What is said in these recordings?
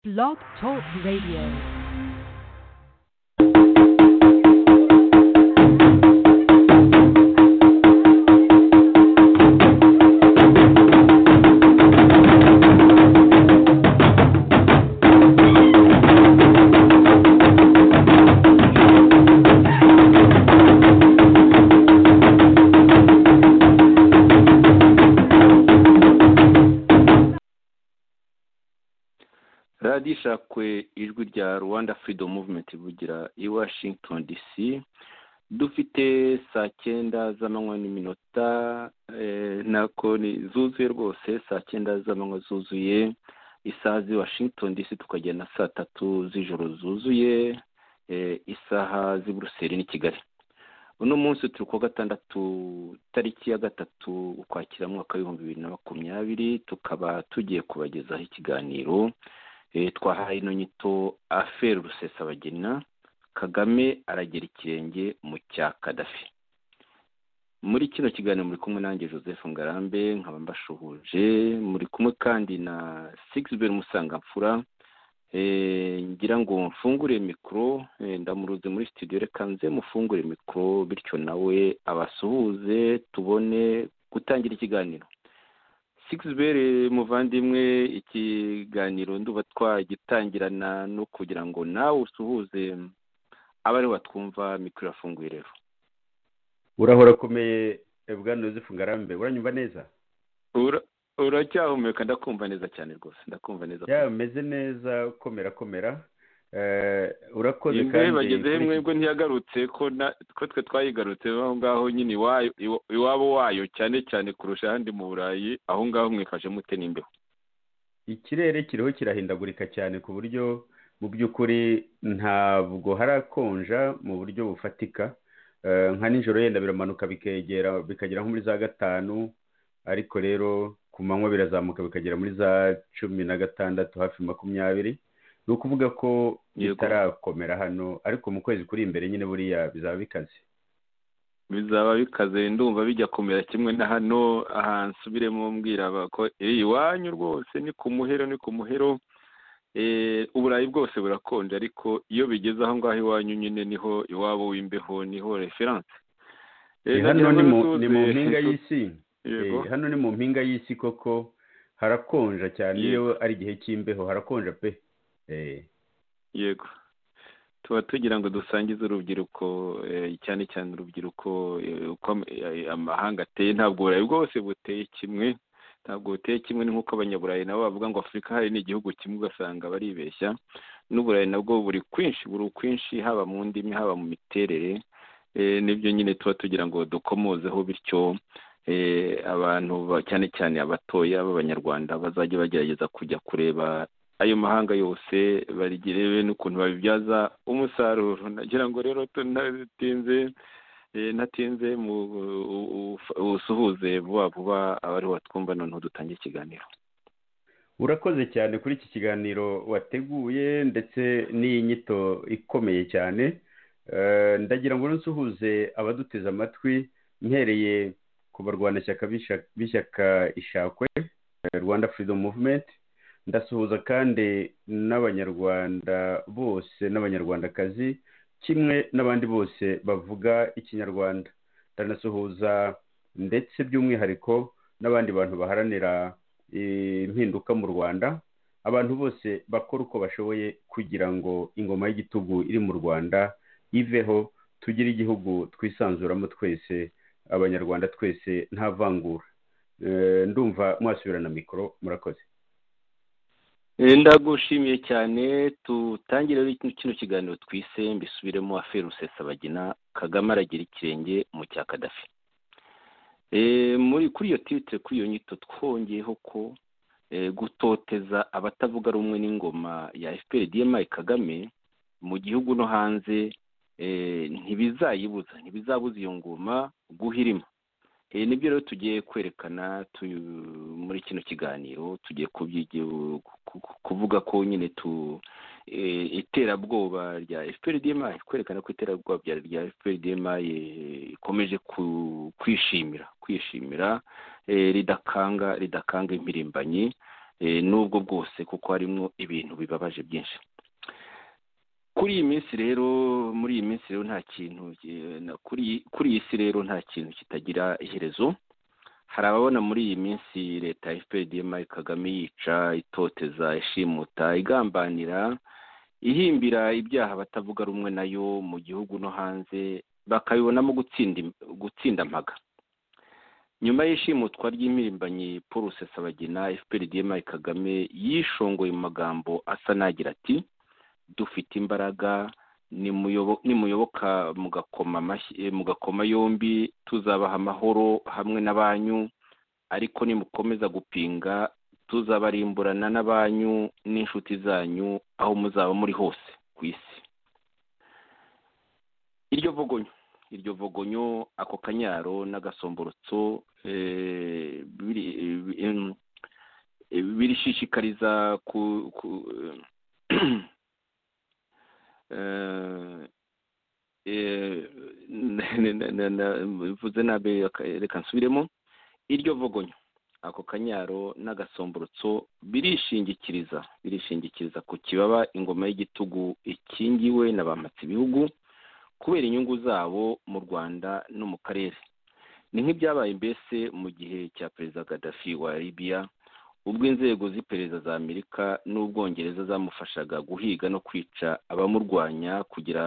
Blog Talk Radio. radishakwe ijwi rya rwanda freedom movement bugira i washington dc dufite saa cyenda z'amanywa n'iminota eh, nako ni zuzuye rwose saa cyenda z'amanywa zuzuye isaha z'i washington dc tukajya na saa tatu z'ijoro zuzuye eh, isaha z'i buruseli n'i kigali uno munsi turi kuwa gatandatu tariki ya gatatu ukwakira mu mwaka w'ibihumbi bibiri na makumyabiri tukaba tugiye kubagezaho ikiganiro twahaye ino nyito aferi rusesabagina kagame aragera ikirenge mu cya kadafi muri kino kiganiro muri kumwe nanjye joseph ngarambe nkaba mbashuhuje muri kumwe kandi na sigiziberi musangamfura ngira ngo mfungure mikoro ndamuruze muri sitidiyo reka nze mufungure mikoro bityo nawe abasuhuze tubone gutangira ikiganiro sigizibere muvandimwe ikiganiro nduba twagitangirana no kugira ngo nawe usuhuze abari batwumva mikoro irafunguye rero urahora akomeye bwana yosefu ngarambe uranyumva neza uracyahumeka ndakumva neza cyane rwose ndakumva neza yameze neza komera komera urakoze kandi bagezeho mwebwe ntiyagarutse ko twe twayigarutse aho ngaho nyine iwabo wayo cyane cyane kurusha ahandi mu burayi aho ngaho mwifashe mute n'imbeho ikirere kiriho kirahindagurika cyane ku buryo mu by'ukuri ntabwo harakonja mu buryo bufatika nka nijoro yenda biramanuka bikegera bikagera nko muri za gatanu ariko rero ku manywa birazamuka bikagera muri za cumi na gatandatu hafi makumyabiri ni ukuvuga ko bitarakomera hano ariko mu kwezi kuri imbere nyine buriya bizaba bikaze bizaba bikaze ndumva bijya kumera kimwe na hano ahantu nsubiremo mbwira ko iwanyu rwose ni ku muhero ni ku muhero uburayi bwose burakonje ariko iyo bigeze aho ngaho iwanyu nyine niho iwabo w'imbeho niho referanse hano ni mu mpinga y'isi hano ni mu mpinga y'isi koko harakonja cyane iyo ari igihe cy'imbeho harakonja pe yego tuba tugira ngo dusangize urubyiruko cyane cyane urubyiruko uko amahanga ateye ntabwo uburayi bwose buteye kimwe ntabwo buteye kimwe ni nk'uko abanyaburayi nabo bavuga ngo afurika hari n'igihugu kimwe ugasanga baribeshya n'uburayi nabwo buri kwinshi buri ukwinshi haba mu ndimi haba mu miterere nibyo nyine tuba tugira ngo dukomozeho bityo abantu cyane cyane abatoya b'abanyarwanda bazajya bagerageza kujya kureba ayo mahanga yose barigirebe n'ukuntu babibyaza umusaruro nagira ngo rero tunatinze natinze usuhuze vuba vuba abari watwumva noneho dutange ikiganiro urakoze cyane kuri iki kiganiro wateguye ndetse n'iyi nyito ikomeye cyane ndagira ngo nsuhuze abaduteze amatwi mpereye ku barwanashyaka b'ishyaka ishakwe rwanda freedom movement ndasuhuza kandi n'abanyarwanda bose n'abanyarwandakazi kimwe n'abandi bose bavuga ikinyarwanda ndanasuhuza ndetse by'umwihariko n'abandi bantu baharanira impinduka mu rwanda abantu bose bakora uko bashoboye kugira ngo ingoma y'igitugu iri mu rwanda iveho tugire igihugu twisanzuramo twese abanyarwanda twese nta vangura ndumva mwasubirana mikoro murakoze ndagushimiye cyane tutangire kino kiganiro twise mbisubiremo aferi rusesabagina kagame aragira ikirenge mu cya kadafi muri kuri iyo titire kuri iyo nyito twongeyeho ko gutoteza abatavuga rumwe n'ingoma ya fpr dmi kagame mu gihugu no hanze ntibizayibuza ntibizabuza iyo ngoma guhirima nibyo rero tugiye kwerekana muri kino kiganiro tugiye kuvuga ko nyine tu iterabwoba rya fprdmi kwerekana ko iterabwoba rya fprdmi ikomeje kwishimira kwishimira ridakanga ridakanga impirimbanyi n'ubwo bwose kuko harimo ibintu bibabaje byinshi kuri iyi minsi rero muri iyi minsi rero nta kintu kuri iyi si rero nta kintu kitagira iherezo hari ababona muri iyi minsi leta ya fpdm kagame yica itoteza ishimuta igambanira ihimbira ibyaha batavuga rumwe nayo mu gihugu no hanze bakabibonamo gutsinda mpaga nyuma y'ishimutwa ry'impirimbanyi paul rusesabagina fprdm kagame yishongoye mu magambo asa n'agira ati dufite imbaraga nimuyoboka mugakoma yombi tuzabaha amahoro hamwe na banyu ariko nimukomeza gupinga tuzabarimburana na banyu n'inshuti zanyu aho muzaba muri hose ku isi iryo vugonyo iryo vogonyo ako kanyaro n'agasomborotso birishishikariza ku mvuze nabi reka nsubiremo iryo vogonyo ako kanyaro n'agasomborotso birishingikiriza birishingikiriza ku kibaba ingoma y'igitugu ikingiwe na ba ibihugu kubera inyungu zabo mu rwanda no mu karere ni nk'ibyabaye mbese mu gihe cya perezida gadafi wa libiya ubwo inzego z'iperereza za amerika n'ubwongereza zamufashaga guhiga no kwica abamurwanya kugira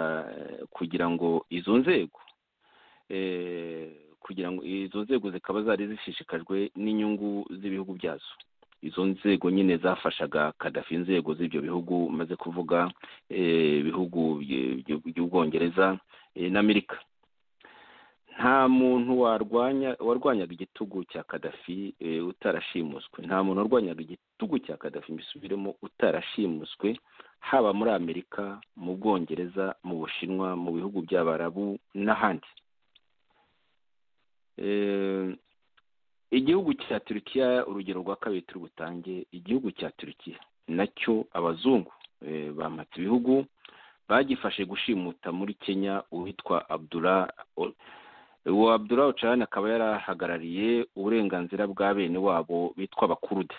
kugira ngo izo nzego kugira ngo izo nzego zikaba zari zishishikajwe n'inyungu z'ibihugu byazo izo nzego nyine zafashaga kadafi inzego z'ibyo bihugu maze kuvuga ibihugu by'ubwongereza n'amerika nta muntu warwanya warwanyaga igitugu cya kadafi utarashimuswe nta muntu warwanyaga igitugu cya kadafi mbisubiremo utarashimuswe haba muri amerika mu bwongereza mu bushinwa mu bihugu by'abarabu n'ahandi igihugu cya turukiya urugero rwa kabiri turi butange igihugu cya turukiya nacyo abazungu bamatse ibihugu bagifashe gushimuta muri kenya uwitwa abdura uwo abdura ocarani akaba yarahagarariye uburenganzira bwa bene wabo bitwa abakurude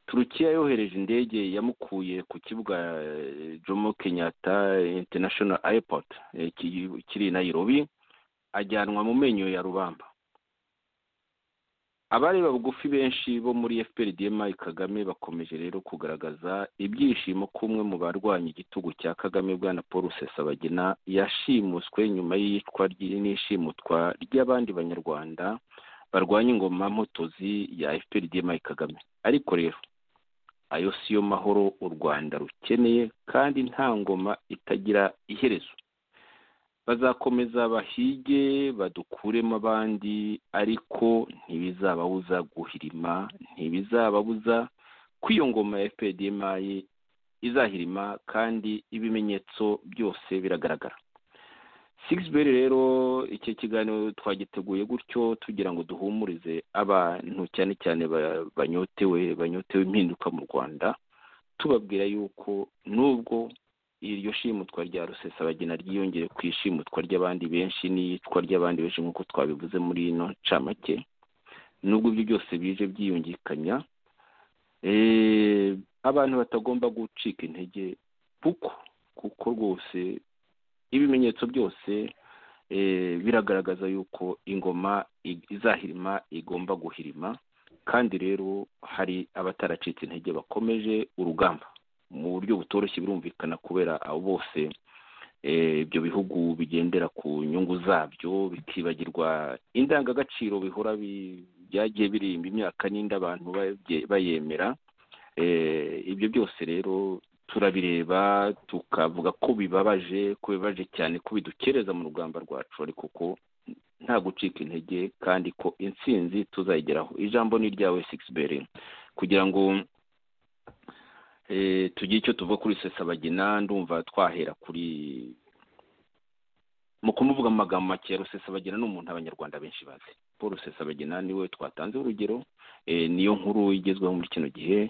turukiya yohereje indege yamukuye ku kibuga jomo kenyatta international airport kiri i Nairobi ajyanwa mu menyo ya rubamba abareba bugufi benshi bo muri fprdm kagame bakomeje rero kugaragaza ibyishimo ko umwe mu barwanya igitugu cya kagame bwana paul rusesabagina yashimuswe nyuma y'iyicwa n'ishimutwa ry'abandi banyarwanda barwanya ingoma mpotozi ya fprdm kagame ariko rero ayo si yo mahoro u rwanda rukeneye kandi nta ngoma itagira iherezo bazakomeza bahige badukuremo abandi ariko ntibizababuza guhirima ntibizababuza ko iyo ngoma ya fpdmayi izahirima kandi ibimenyetso byose biragaragara sigisi rero iki kiganiro twagiteguye gutyo tugira ngo duhumurize abantu cyane cyane banyotewe banyotewe impinduka mu rwanda tubabwira yuko nubwo iryo shimutwa rya rusesabagina ryiyongeye ku ishimutwa ry'abandi benshi n'iyicwa ry'abandi benshi nk'uko twabivuze muri ino ncamake nubwo ibyo byose bije byiyungikanya abantu batagomba gucika intege kuko kuko rwose ibimenyetso byose biragaragaza yuko ingoma izahirima igomba guhirima kandi rero hari abataracitse intege bakomeje urugamba mu buryo butoroshye birumvikana kubera abo bose ibyo bihugu bigendera ku nyungu zabyo bikibagirwa indangagaciro bihora byagiye birimba imyaka n'indi abantu bayemera ibyo byose rero turabireba tukavuga ko bibabaje ko bibabaje cyane ko bidukereza mu rugamba rwacu ariko ko nta gucika intege kandi ko intsinzi tuzayigeraho ijambo ni iryawe sigisi kugira ngo tugira icyo tuva kuri rusesabagina ndumva twahera kuri mu kumuvuga amagambo make ya rusesabagina ni umuntu abanyarwanda benshi bazi paul rusesabagina niwe twatanze urugero niyo nkuru igezweho muri kino gihe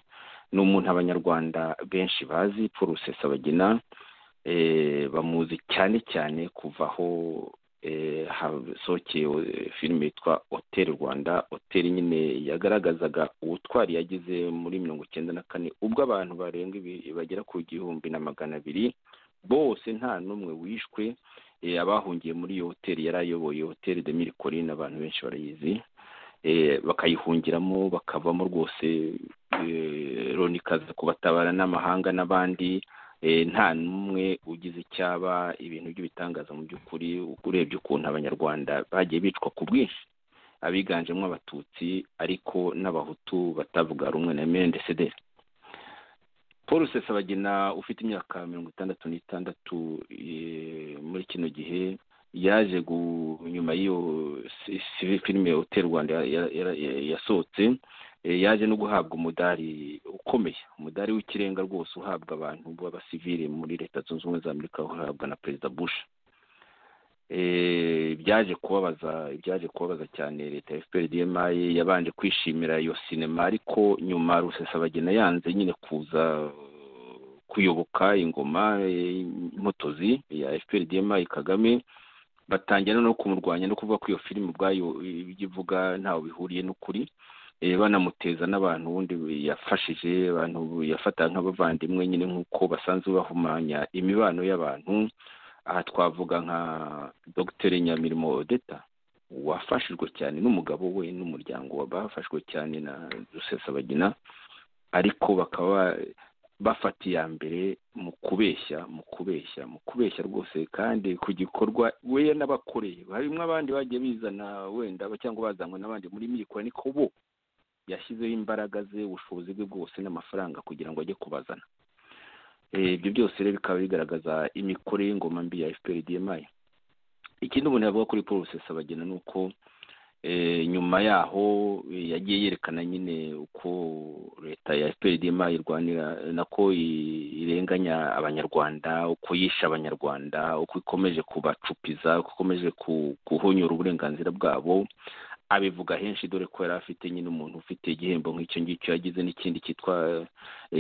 ni umuntu abanyarwanda benshi bazi paul rusesabagina bamuzi cyane cyane kuva aho hasohokeye filime yitwa hoteli rwanda hoteli nyine yagaragazaga ubutwari yagize muri mirongo icyenda na kane ubwo abantu barenga bagera ku gihumbi na magana abiri bose nta n'umwe wishwe abahungiye muri iyo hoteli yari ayoboye hoteli de miri korine abantu benshi barayizi bakayihungiramo bakavamo rwose loni ikaza kubatabara n'amahanga n'abandi nta n'umwe ugize icyaba ibintu by'ibitangaza mu by'ukuri urebye ukuntu abanyarwanda bagiye bicwa ku bwinshi abiganjemo abatutsi ariko n'abahutu batavuga rumwe na mendesederi paul sesabagina ufite imyaka mirongo itandatu n'itandatu muri kino gihe yaje nyuma y'iyo filime hoteli rwanda yasohotse yaje no guhabwa umudari ukomeye umudari w'ikirenga rwose uhabwa abantu b'abasivire muri leta zunze ubumwe za amerika uhabwa na perezida bush byaje kubabaza byaje kubabaza cyane leta ya fpr dmi yabanje kwishimira iyo sinema ariko nyuma rusesabagina yanze nyine kuza kuyoboka ingoma y'impotozi ya fpr dmi kagame batangira no kumurwanya no kuvuga ko iyo filime ubwayo ibyo ivuga ntawe bihuriye n'ukuri banamuteza n'abantu ubundi yafashije abantu yafata nk'abavandimwe nyine nk'uko basanzwe bahumanya imibano y'abantu aha twavuga nka dogiteri nyamirimo odeta wafashijwe cyane n'umugabo we n'umuryango we bafashwe cyane na rusesabagina ariko bakaba bafata iya mbere mu kubeshya mu kubeshya mu kubeshya rwose kandi ku gikorwa we n'abakoreye harimo abandi bagiye bizana wenda cyangwa bazanwe n'abandi muri mikoro niko bo yashyizeho imbaraga ze ubushobozi bwe bwose n'amafaranga kugira ngo ajye kubazana ibyo byose rero bikaba bigaragaza imikorere y'ingoma mbi ya fpr dmi ikindi umuntu yavuga kuri paul rusesabagina ni uko nyuma yaho yagiye yerekana nyine uko leta ya fpr dmi irwanira nako irenganya abanyarwanda uko yishe abanyarwanda uko ikomeje kubacupiza uko ikomeje guhonyura uburenganzira bwabo abivuga henshi dore ko yari afite nyine umuntu ufite igihembo nk'icyo ngicyo yagize n'ikindi cyitwa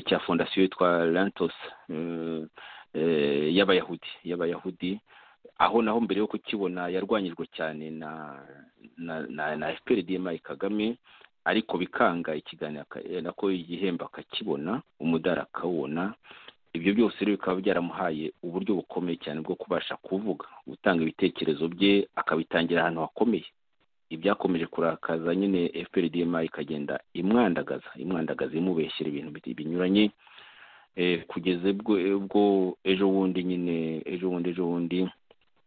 cya fondasiyo yitwa lantos y'abayahudi y'abayahudi aho naho mbere yo kukibona yarwanyijwe cyane na na na fpr dmi kagame ariko bikanga ikiganiro nako igihembo akakibona umudari akawubona ibyo byose rero bikaba byaramuhaye uburyo bukomeye cyane bwo kubasha kuvuga gutanga ibitekerezo bye akabitangira ahantu hakomeye ibyakomeje kurakaza nyine fpr dmi ikagenda imwandagaza imwandagaza imubeshyira ibintu binyuranye kugeza ubwo ejo bundi nyine ejo bundi ejo bundi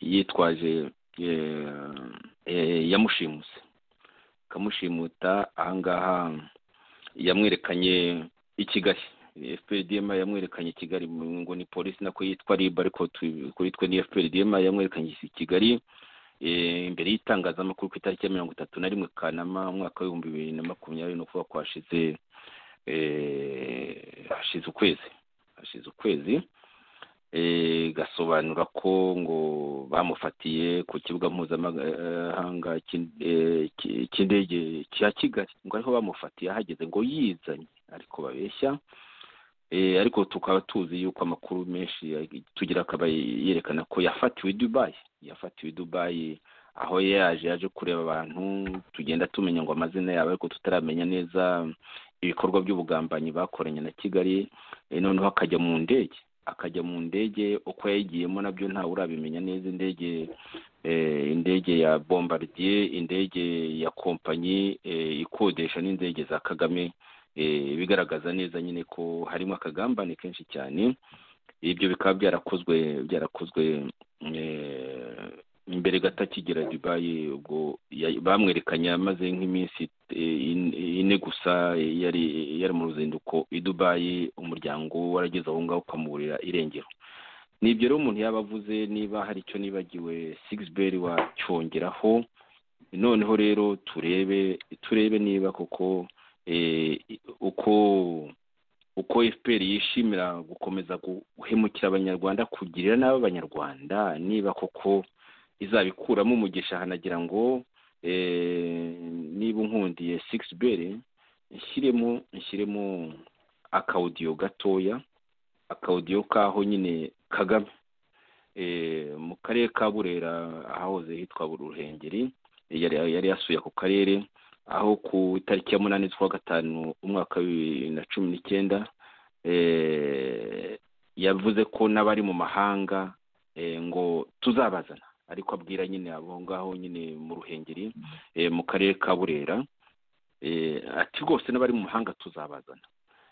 yitwaje yamushimuse akamushimuta ahangaha yamwerekanye i kigali fpr dmi yamwerekanye i kigali ngo ni polisi nako yitwa riba ariko kuri twe ni fpr dmi yamwerekanye i kigali imbere y'itangazamakuru ku itariki ya mirongo itatu na rimwe kanama umwaka w'ibihumbi bibiri na makumyabiri no kuvuga ko hashize hashize ukwezi hashize ukwezi gasobanura ko ngo bamufatiye ku kibuga mpuzamahanga cy'indege cya kigali ngo ariho bamufatiye ahageze ngo yizanye ariko babeshya ariko tukaba tuzi yuko amakuru menshi tugira akaba yerekana ko yafatiwe i dubayi yafatiwe i dubayi aho yaje yaje kureba abantu tugenda tumenya ngo amazina yabo ariko tutaramenya neza ibikorwa by'ubugambanyi bakoranye na kigali noneho akajya mu ndege akajya mu ndege uko yayigiyemo nabyo ntawe urabimenya neza indege indege ya bombardier indege ya kompanyi ikodesha n'indege za kagame bigaragaza neza nyine ko harimo akagambane kenshi cyane ibyo bikaba byarakozwe byarakozwe imbere gato akigera dubayi ubwo bamwerekanye amaze nk'iminsi ine gusa yari yari mu ruzinduko i dubayi umuryango warageze aho ngaho ukamuburira irengero ni ibyo rero umuntu yaba avuze niba hari icyo nibagiwe sigisi wacyongeraho noneho rero turebe turebe niba koko uko uko fpr yishimira gukomeza guhemukira abanyarwanda kugirira nabi abanyarwanda niba koko izabikuramo umugisha hanagira ngo niba unkundiye sigisi bere nshyiremo nshyiremo akawudiyo gatoya akawudiyo k'aho nyine kagame mu karere ka burera ahahoze hitwa buri ruhengeri yari yasuye ako karere aho ku itariki ya munani z'ukwa gatanu umwaka wa bibiri na cumi n'icyenda yavuze ko n'abari mu mahanga ngo tuzabazana ariko abwira nyine abo ngaho nyine mu ruhengeri mu karere ka burera ati rwose n'abari mu mahanga tuzabazana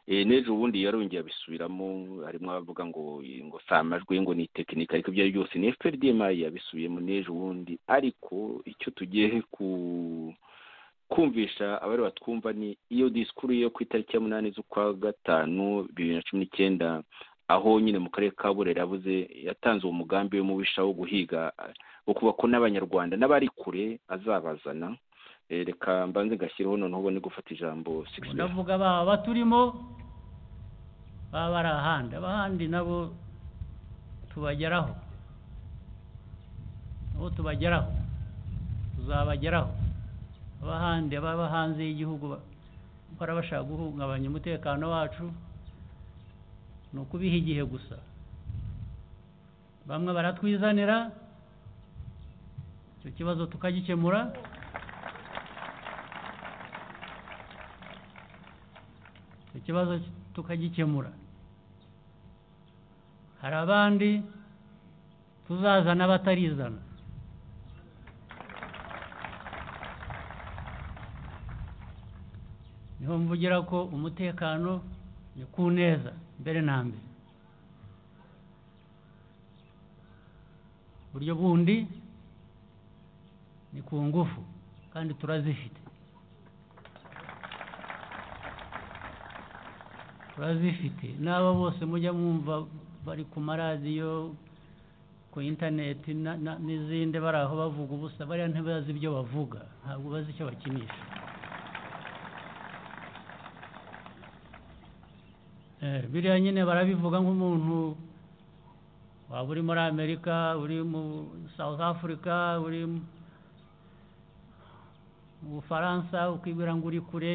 n'ejo ubundi yarongeye abisubiramo harimo abavuga ngo ngo si amajwi ngo ni tekinika ariko ibyo ari byose ni fprdm yabisubiyemo n'ejo ubundi ariko icyo tugiye kumvisha abari batwumva ni iyo disikuru yo ku itariki ya munani z'ukwa gatanu bibiri na cumi n'icyenda aho nyine mu karere ka burera yabuze yatanze uwo mugambi we mubisha wo guhiga ukuba ko n'abanyarwanda n'abari kure azabazana reka mbanze ngashyiraho noneho ubone gufata ijambo ndavuga baba baturimo baba bari ahandi abahandi nabo tubageraho nabo tubageraho tuzabageraho abahandi ababa hanze y'igihugu bakora bashaka guhungabanya umutekano wacu ni ukubiha igihe gusa bamwe baratwizanira icyo kibazo tukagikemura ikibazo tukagikemura hari abandi tuzazana batarizana niho mvugira ko umutekano ni ku neza mbere na mbere uburyo bundi ni ku ngufu kandi turazifite turazifite n'aba bose mujya mwumva bari ku maradiyo ku interineti n'izindi bari aho bavuga ubusa bariya ntibazi ibyo bavuga ntabwo bazi icyo bakinisha biriya nyine barabivuga nk'umuntu waba uri muri amerika uri muri south africa uri mu bufaransa ukibwira ngo uri kure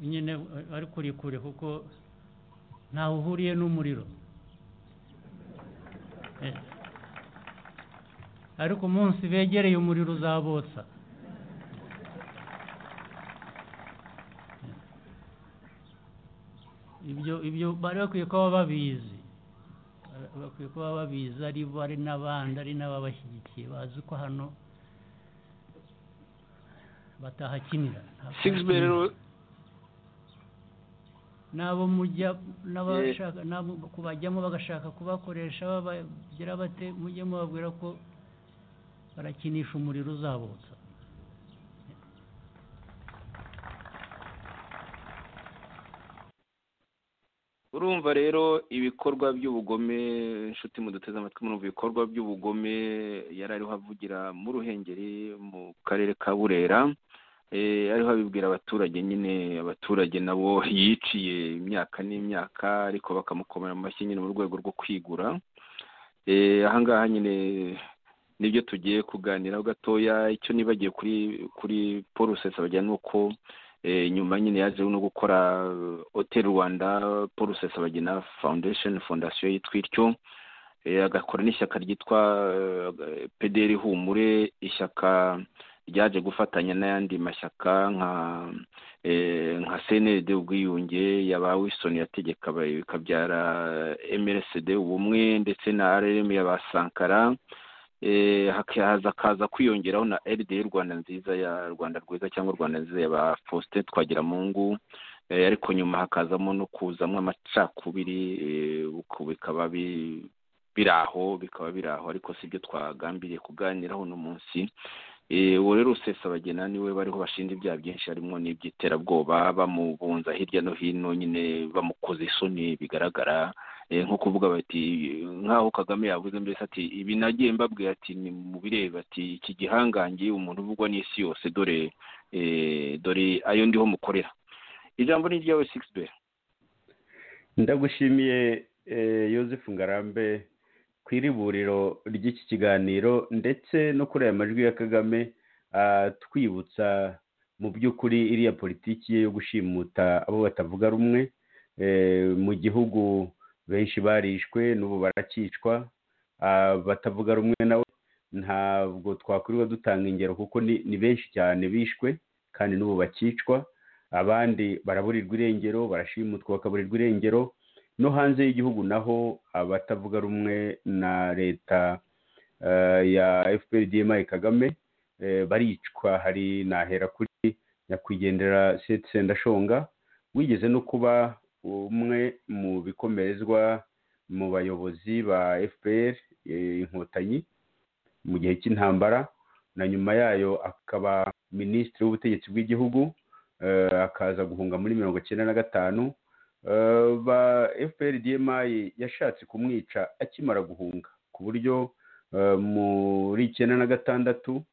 nyine ari kure kure kuko ntawe uhuriye n'umuriro ariko umunsi begereye umuriro uzabotsa ibyo ibyo bari bakwiye kuba babizi bakwiye kuba babizi ari bo ari n'abandi ari n'ababashyigikiye bazi ko hano batahakinira n'abo mujya n'abashaka kubajyamo bagashaka kubakoresha babagira bate mujye mubabwira ko barakinisha umuriro uzabutsa urumva rero ibikorwa by'ubugome inshuti muduteze amatwi murumva ibikorwa by'ubugome yari ariho avugira mu ruhengeri mu karere ka burera ariho abibwira abaturage nyine abaturage nabo yiciye imyaka n'imyaka ariko bakamukomera amashyi nyine mu rwego rwo kwigura ahangaha nyine nibyo tugiye kuganiraho gatoya icyo nibagiye kuri kuri porusesi bajyana ni uko nyuma nyine yajeho no gukora hoteli rwanda porusesi abagena foundation fondasiyo yitwa ityo agakora n'ishyaka ryitwa pederi humure ishyaka ryaje gufatanya n'ayandi mashyaka nka nka cnd ubwiyunge yaba wisoni yategeka bikabyara mrsd ubumwe ndetse na rm yaba sankara hakaza kaza kwiyongeraho na rdr rwanda nziza ya rwanda rwiza cyangwa rwanda nziza yaba faustin twagiramungu ariko nyuma hakazamo no kuzamo amacakubiri bikaba biri aho bikaba biri aho ariko si byo twagambiriye kuganiraho uno munsi uwo rero usesabagena niwe bariho bashinja ibyaha byinshi harimo n'iby'iterabwoba bamubunza hirya no hino nyine bamukoze isoni bigaragara nko kuvuga bati nk'aho kagame yavuze mbese ati ibi nagiye mbabwira ati ni mu bireba ati iki gihangange umuntu uvugwa n'isi yose dore dore ayo ndiho mukorera ijambo ni iryawe sigisi bera ndagushimiye yosefu ngarambe ku iriburiro ry'iki kiganiro ndetse no kuri aya majwi ya kagame atwibutsa mu by'ukuri iriya politiki ye yo gushimuta abo batavuga rumwe mu gihugu benshi barishwe n'ubu barakicwa batavuga rumwe nawe ntabwo twakwirirwa dutanga ingero kuko ni benshi cyane bishwe kandi n'ubu bakicwa abandi baraburirwa irengero barashimutwa bakaburirwa irengero no hanze y'igihugu naho abatavuga rumwe na leta ya FPRDMI kagame baricwa hari nahera kuri nyakwigendera sendashonga wigeze no kuba umwe mu bikomerezwa mu bayobozi ba fpr inkotanyi mu gihe cy'intambara na nyuma yayo akaba minisitiri w'ubutegetsi bw'igihugu akaza guhunga muri mirongo icyenda na gatanu ba fpr yashatse kumwica akimara guhunga ku buryo muri icyenda na gatandatu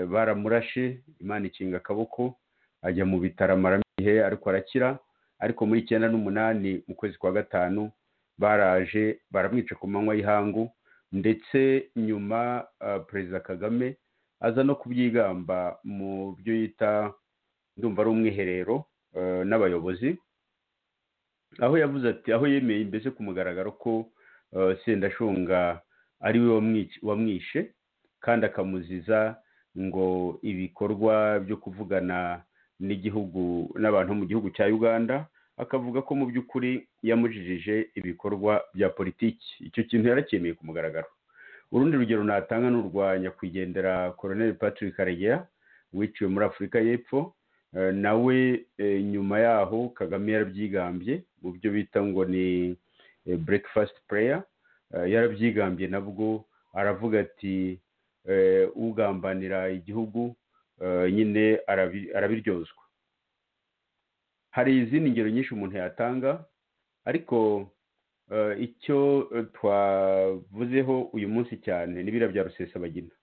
baramurashe imana ikinga akaboko ajya mu bitaro amara igihe ariko arakira ariko muri icyenda n'umunani mu kwezi kwa gatanu baraje baramwica ku manywa y'ihangu ndetse nyuma perezida kagame aza no kubyigamba mu byo yita ndumva ari umwiherero n'abayobozi aho yavuze ati aho yemeye mbese ku mugaragaro ko sendashunga ari we wamwishe kandi akamuziza ngo ibikorwa byo kuvugana n'igihugu n'abantu mu gihugu cya uganda akavuga ko mu by'ukuri yamujijije ibikorwa bya politiki icyo kintu yarakemeye ku mugaragaro urundi rugero natanga ni urwa nyakwigendera koroneli patrick karegeya wiciwe muri afurika y'epfo nawe nyuma yaho kagame yarabyigambye mu byo bita ngo ni breakfast prayer yarabyigambye nabwo aravuga ati ugambanira igihugu nyine arabiryozwa hari izindi ngero nyinshi umuntu yatanga ariko icyo twavuzeho uyu munsi cyane n'ibira bya rusesabagina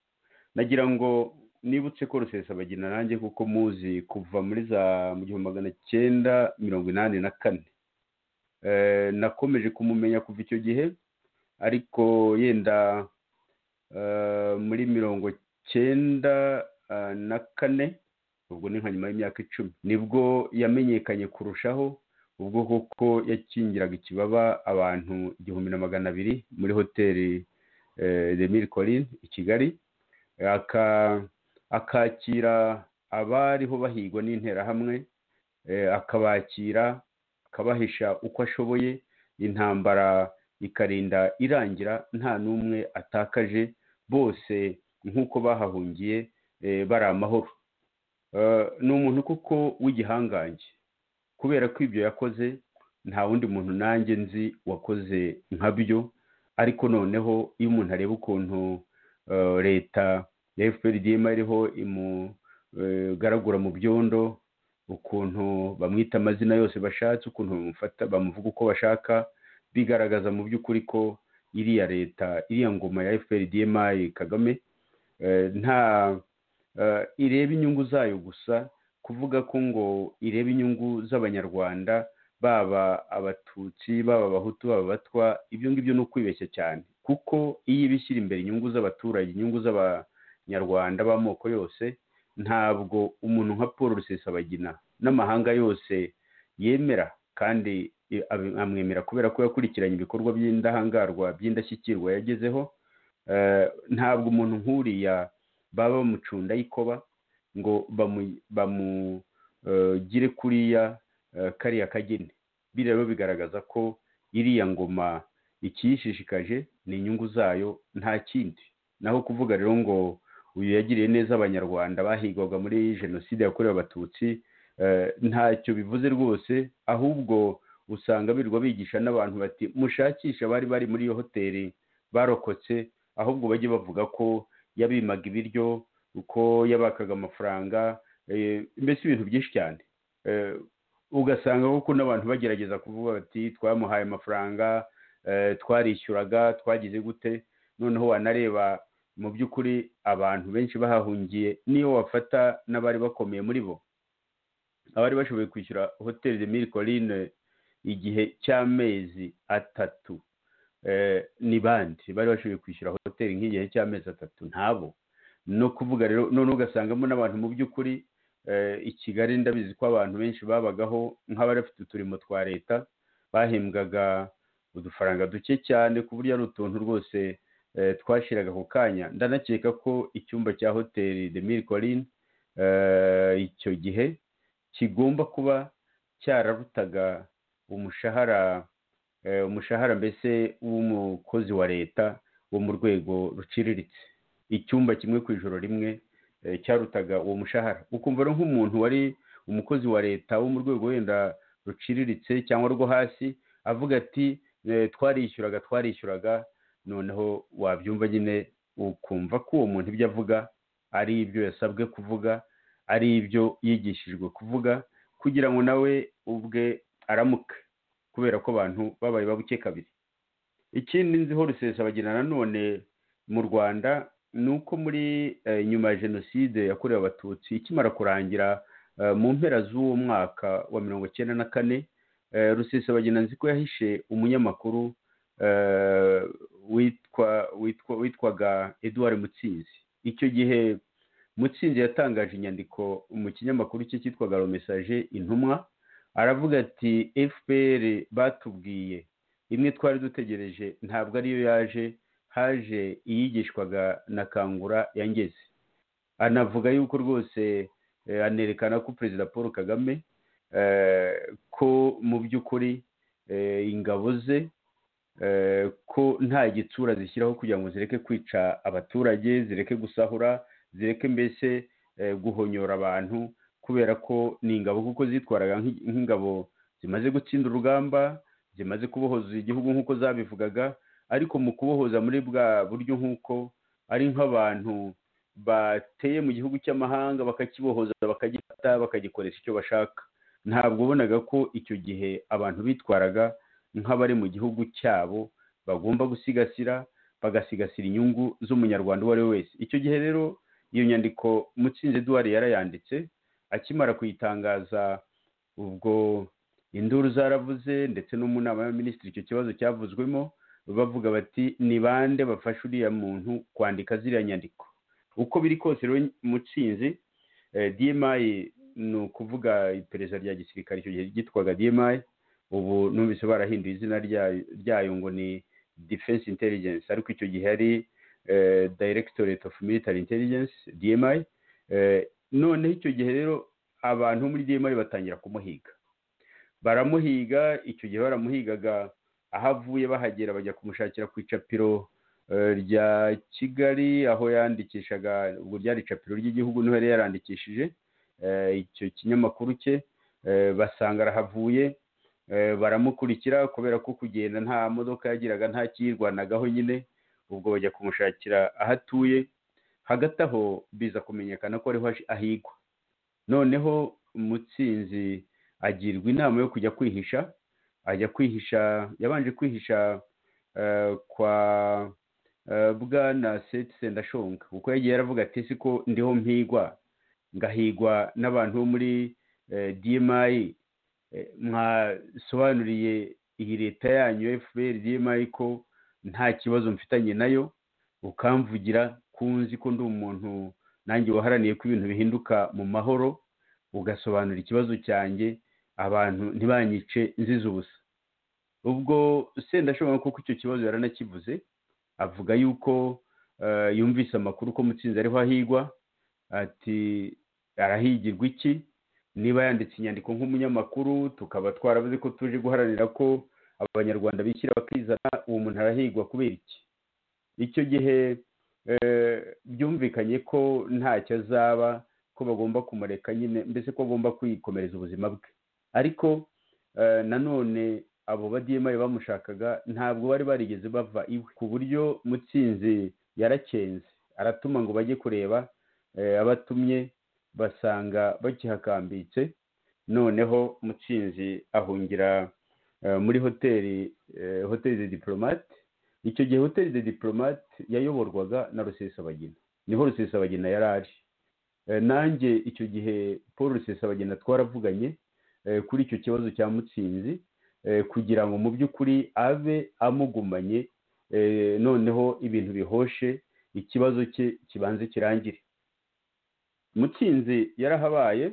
nagira ngo nibutse ko rusesabagina nanjye kuko muzi kuva muri za mu gihumbi magana cyenda mirongo inani na kane nakomeje kumumenya kuva icyo gihe ariko yenda muri mirongo cyenda na kane ubwo ni nka nyuma y'imyaka icumi nibwo yamenyekanye kurushaho ubwo koko yakingiraga ikibaba abantu igihumbi na magana abiri muri hoteli remire corin i kigali akakira abariho bahigwa n'interahamwe akabakira akabahisha uko ashoboye intambara ikarinda irangira nta n'umwe atakaje bose nk'uko bahahungiye bari amahoro ni umuntu kuko w'igihangange kubera ko ibyo yakoze nta wundi muntu nanjye nzi wakoze nka byo ariko noneho iyo umuntu areba ukuntu leta ya fprdm iriho imugaragura mu byondo ukuntu bamwita amazina yose bashatse ukuntu bamuvuga uko bashaka bigaragaza mu by'ukuri ko iriya leta iriya ngoma ya fprdm kagame nta ireba inyungu zayo gusa kuvuga ko ngo ireba inyungu z'abanyarwanda baba abatutsi baba abahutu baba abatwa ibyo ngibyo ni ukwibeshya cyane kuko iyo ibishyira imbere inyungu z'abaturage inyungu z'abanyarwanda b'amoko yose ntabwo umuntu nka paul rusesabagina n'amahanga yose yemera kandi amwemera kubera ko yakurikiranye ibikorwa by'indahangarwa by'indashyikirwa yagezeho ntabwo umuntu nk'uriya baba bamucunda y'ikoba ngo bamugire kuriya kariya kageni bireba bigaragaza ko iriya ngoma ikiyishishikaje ni inyungu zayo nta kindi naho kuvuga rero ngo uyu yagiriye neza abanyarwanda bahigwaga muri jenoside yakorewe abatutsi ntacyo bivuze rwose ahubwo usanga birirwa bigisha n'abantu bati mushakisha abari bari muri iyo hoteli barokotse ahubwo bajye bavuga ko yabimaga ibiryo uko yabakaga amafaranga mbese ibintu byinshi cyane ugasanga kuko n'abantu bagerageza kuvuga bati twamuhaye amafaranga twarishyuraga twagize gute noneho wanareba mu by'ukuri abantu benshi bahahungiye niyo wafata n'abari bakomeye muri bo abari bashoboye kwishyura hoteli de miri corine igihe cy'amezi atatu ni bandi bari bashoboye kwishyura hoteli nk'igihe cy'amezi atatu ntabo no kuvuga rero none ugasangamo n'abantu mu by'ukuri i kigali ndabizi ko abantu benshi babagaho nk'abari bafite uturimo twa leta bahembwaga udufaranga duke cyane ku buryo ari utuntu rwose twashiraga ako kanya ndanakeka ko icyumba cya hoteli de miri korine icyo gihe kigomba kuba cyararutaga umushahara umushahara mbese w'umukozi wa leta wo mu rwego ruciriritse icyumba kimwe ku ijoro rimwe cyarutaga uwo mushahara ukumva rero nk'umuntu wari umukozi wa leta wo mu rwego wenda ruciriritse cyangwa rwo hasi avuga ati twarishyuraga twarishyuraga noneho wabyumva nyine ukumva ko uwo muntu ibyo avuga ari ibyo yasabwe kuvuga ari ibyo yigishijwe kuvuga kugira ngo nawe ubwe aramuke kubera ko abantu babaye babuke kabiri ikindi nziho rusesabagina nanone mu rwanda ni uko muri nyuma ya jenoside yakorewe abatutsi ikimara kurangira mu mpera z'uwo mwaka wa mirongo icyenda na kane rusesabagina nzi ko yahishe umunyamakuru witwaga eduard mutsinzi icyo gihe mutsinzi yatangaje inyandiko mu kinyamakuru cye cyitwaga romesaje intumwa aravuga ati fpr batubwiye imwe twari dutegereje ntabwo ariyo yaje haje iyigishwaga na kangura yangeze anavuga yuko rwose anerekana ko perezida paul kagame ko mu by'ukuri ingabo ze ko nta gitsura zishyiraho kugira ngo zireke kwica abaturage zireke gusahura zireke mbese guhonyora abantu kubera ko ni ingabo kuko zitwaraga nk'ingabo zimaze gutsinda urugamba zimaze kubohoza igihugu nk'uko zabivugaga ariko mu kubohoza muri bwa buryo nk'uko ari nk'abantu bateye mu gihugu cy'amahanga bakakibohoza bakagifata bakagikoresha icyo bashaka ntabwo ubonaga ko icyo gihe abantu bitwaraga nk'abari mu gihugu cyabo bagomba gusigasira bagasigasira inyungu z'umunyarwanda uwo ari we wese icyo gihe rero iyo nyandiko mutsinzi eduard yarayanditse akimara kuyitangaza ubwo induru zaravuze ndetse no mu nama y'abaminisitiri icyo kibazo cyavuzwemo bavuga bati ni bande bafasha uriya muntu kwandika ziriya nyandiko uko biri kose rero mutsinzi dmayi ni ukuvuga iperereza rya gisirikare icyo gihe ryitwaga dmayi ubu numvise barahinduye izina ryayo ngo ni defense intelligence ariko icyo gihe ari directorate of military intelligence dmi noneho icyo gihe rero abantu muri dmi batangira kumuhiga baramuhiga icyo gihe baramuhigaga aho avuye bahagera bajya kumushakira ku icapiro rya kigali aho yandikishaga ubwo ryari icapiro ry'igihugu niho yari yarandikishije icyo kinyamakuru cye basanga arahavuye baramukurikira kubera ko kugenda nta modoka yagiraga nta kiyirwanagaho nyine ubwo bajya kumushakira aho atuye hagati aho biza kumenyekana ko ariho ahigwa noneho mutsinzi agirwa inama yo kujya kwihisha ajya kwihisha yabanje kwihisha kwa bwana seti sendashonga kuko yagiye yaravuga ati siko ndiho mpigwa ngahigwa n'abantu bo muri dmayi mwasobanuriye iyi leta yanyu fpr dmayi ko nta kibazo mfitanye nayo ukamvugira kunzi ko ndi umuntu nanjye waharaniye ko ibintu bihinduka mu mahoro ugasobanura ikibazo cyanjye abantu ntibanyice nziza ubusa ubwo sendashobora kuko icyo kibazo yaranakivuze avuga yuko yumvise amakuru ko mutsinzi ariho ahigwa ati arahigirwa iki niba yanditse inyandiko nk'umunyamakuru tukaba twaravuze ko tuje guharanira ko abanyarwanda bishyira bakizana uwo muntu arahigwa kubera iki icyo gihe byumvikanye ko ntacyo azaba ko bagomba kumureka nyine mbese ko agomba kwikomereza ubuzima bwe ariko nanone abo badiyemaye bamushakaga ntabwo bari barigeze bava iwe ku buryo mutsinzi yarakenze aratuma ngo bajye kureba abatumye basanga bakihakambitse noneho mutsinzi ahungira muri hoteli hoteli de diporomate icyo gihe hoteli de diporomate yayoborwaga na rusesabagina niho rusesabagina yari aje nanjye icyo gihe paul rusesabagina twaravuganye kuri icyo kibazo cya mutsinzi kugira ngo mu by'ukuri abe amugumanye noneho ibintu bihoshe ikibazo cye kibanze kirangire mutsinzi yarahabaye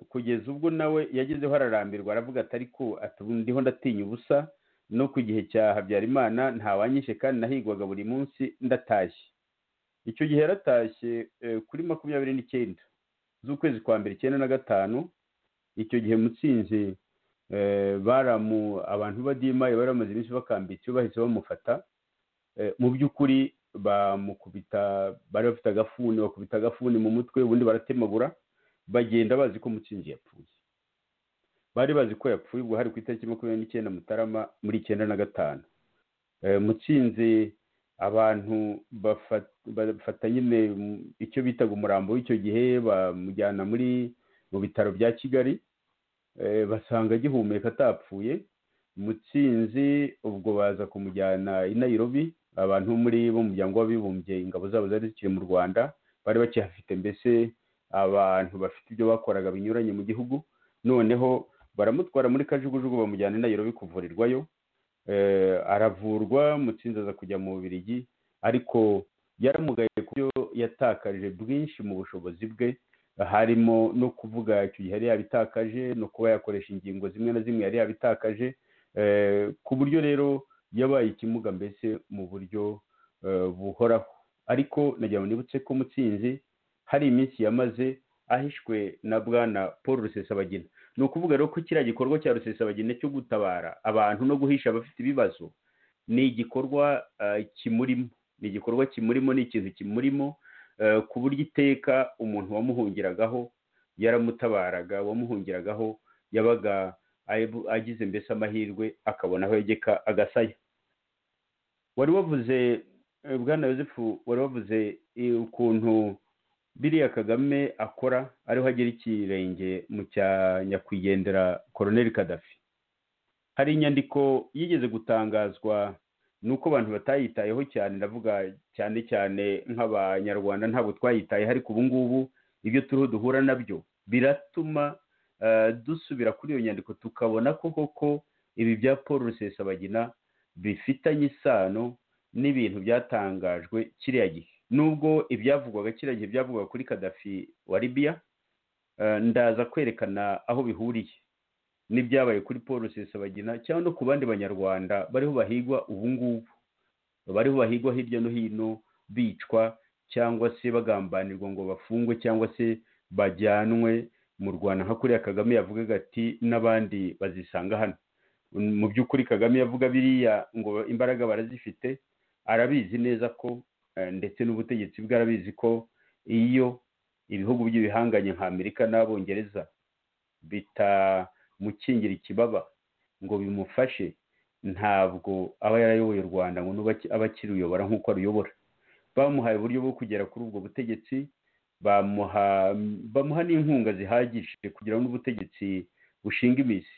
kugeza ubwo nawe yagezeho ararambirwa aravuga ati ariko ndiho ndatinya ubusa no ku gihe cya habyarimana ntawanyishe kandi nahigwaga buri munsi ndatashye icyo gihe yaratashye eh, kuri makumyabiri n'icyenda z'ukwezi kwa mbere icyenda na gatanu icyo gihe mutsinzi eh, baramu abantu badimaye bari bamaze iminsi bakambitse bahise bamufata Eh, mu by'ukuri bamukubita bari bafite agafuni bakubita agafuni mu mutwe ubundi baratemagura bagenda bazi ko mutsinzi yapfuye bari bazi ko yapfuye ubwo hari ku itariki makumyabiri n'icyenda mutarama muri icyenda na gatanu Eh, mutsinzi abantu bafa- bafata nyine mu- icyo bitaga umurambo w'icyo gihe bamujyana muri mu bitaro bya kigali Eh, basanga agihumeka atapfuye mutsinzi ubwo baza kumujyana i nairobi abantu bo muri bo mu muryango w'abibumbye ingabo zabo zari zikiri mu rwanda bari bakihafite mbese abantu bafite ibyo bakoraga binyuranye mu gihugu noneho baramutwara muri kajugujugu bamujyana i nairobi kuvurirwayo Eh, aravurwa mutsinzi aza kujya mu bubirigi ariko yaramugaye ku byo yatakaje bwinshi mu bushobozi bwe harimo no kuvuga icyo gihe yari yabitakaje no kuba yakoresha ingingo zimwe na zimwe yari yabitakaje Eh, ku buryo rero yabaye ikimuga mbese mu buryo eh, buhoraho ariko nagira ngo nibutse ko mutsinzi hari iminsi yamaze ahishwe na bwana paul rusesabagina ni ukuvuga rero ko kiriya gikorwa cya rusesabagina cyo gutabara abantu no guhisha abafite ibibazo ni igikorwa eh, kimurimo ni igikorwa kimurimo ni ikintu kimurimo eh, ku buryo iteka umuntu wamuhungiragaho yaramutabaraga wamuhungiragaho yabaga ayibu- agize mbese amahirwe akabona aho yegeka agasaya wari wavuze eh, bwana yosefu wari wavuze eh, ukuntu biriya kagame akora ariho agera ikirenge mu cya nyakwigendera koroneli kadafi hari inyandiko yigeze gutangazwa ni uko abantu batayitayeho cyane ndavuga cyane cyane nk'abanyarwanda ntabwo twayitayeho ariko ubu ngubu ibyo turiho duhura nabyo biratuma eh, dusubira kuri iyo nyandiko tukabona ko koko ibi bya paul rusesabagina bifitanye isano n'ibintu byatangajwe kiriya gihe nubwo ibyavugwaga kiriya gihe byavugwaga kuri kadafi wa libiya eh, ndaza kwerekana aho bihuriye n'ibyabaye kuri paul rusesabagina cyangwa no ku bandi banyarwanda bariho bahigwa ubu ngubu bariho bahigwa hirya no hino bicwa cyangwa se bagambanirwa ngo bafungwe cyangwa se bajyanwe mu rwanda nka kuriya kagame yavugaga ati n'abandi bazisanga hano mu by'ukuri kagame yavuga biriya ngo imbaraga barazifite arabizi neza ko eh, ndetse n'ubutegetsi bwe arabizi ko iyo ibihugu by'ibihanganye nka amerika n'abongereza bitamukingira ikibaba ngo bimufashe ntabwo aba yarayoboye u rwanda ngo nube aki- abe akiruyobora nk'uko aruyobora bamuhaye uburyo bwo kugera kuri ubwo butegetsi bamuha bamuha n'inkunga zihagije kugira ngo n'ubutegetsi bushinga imizi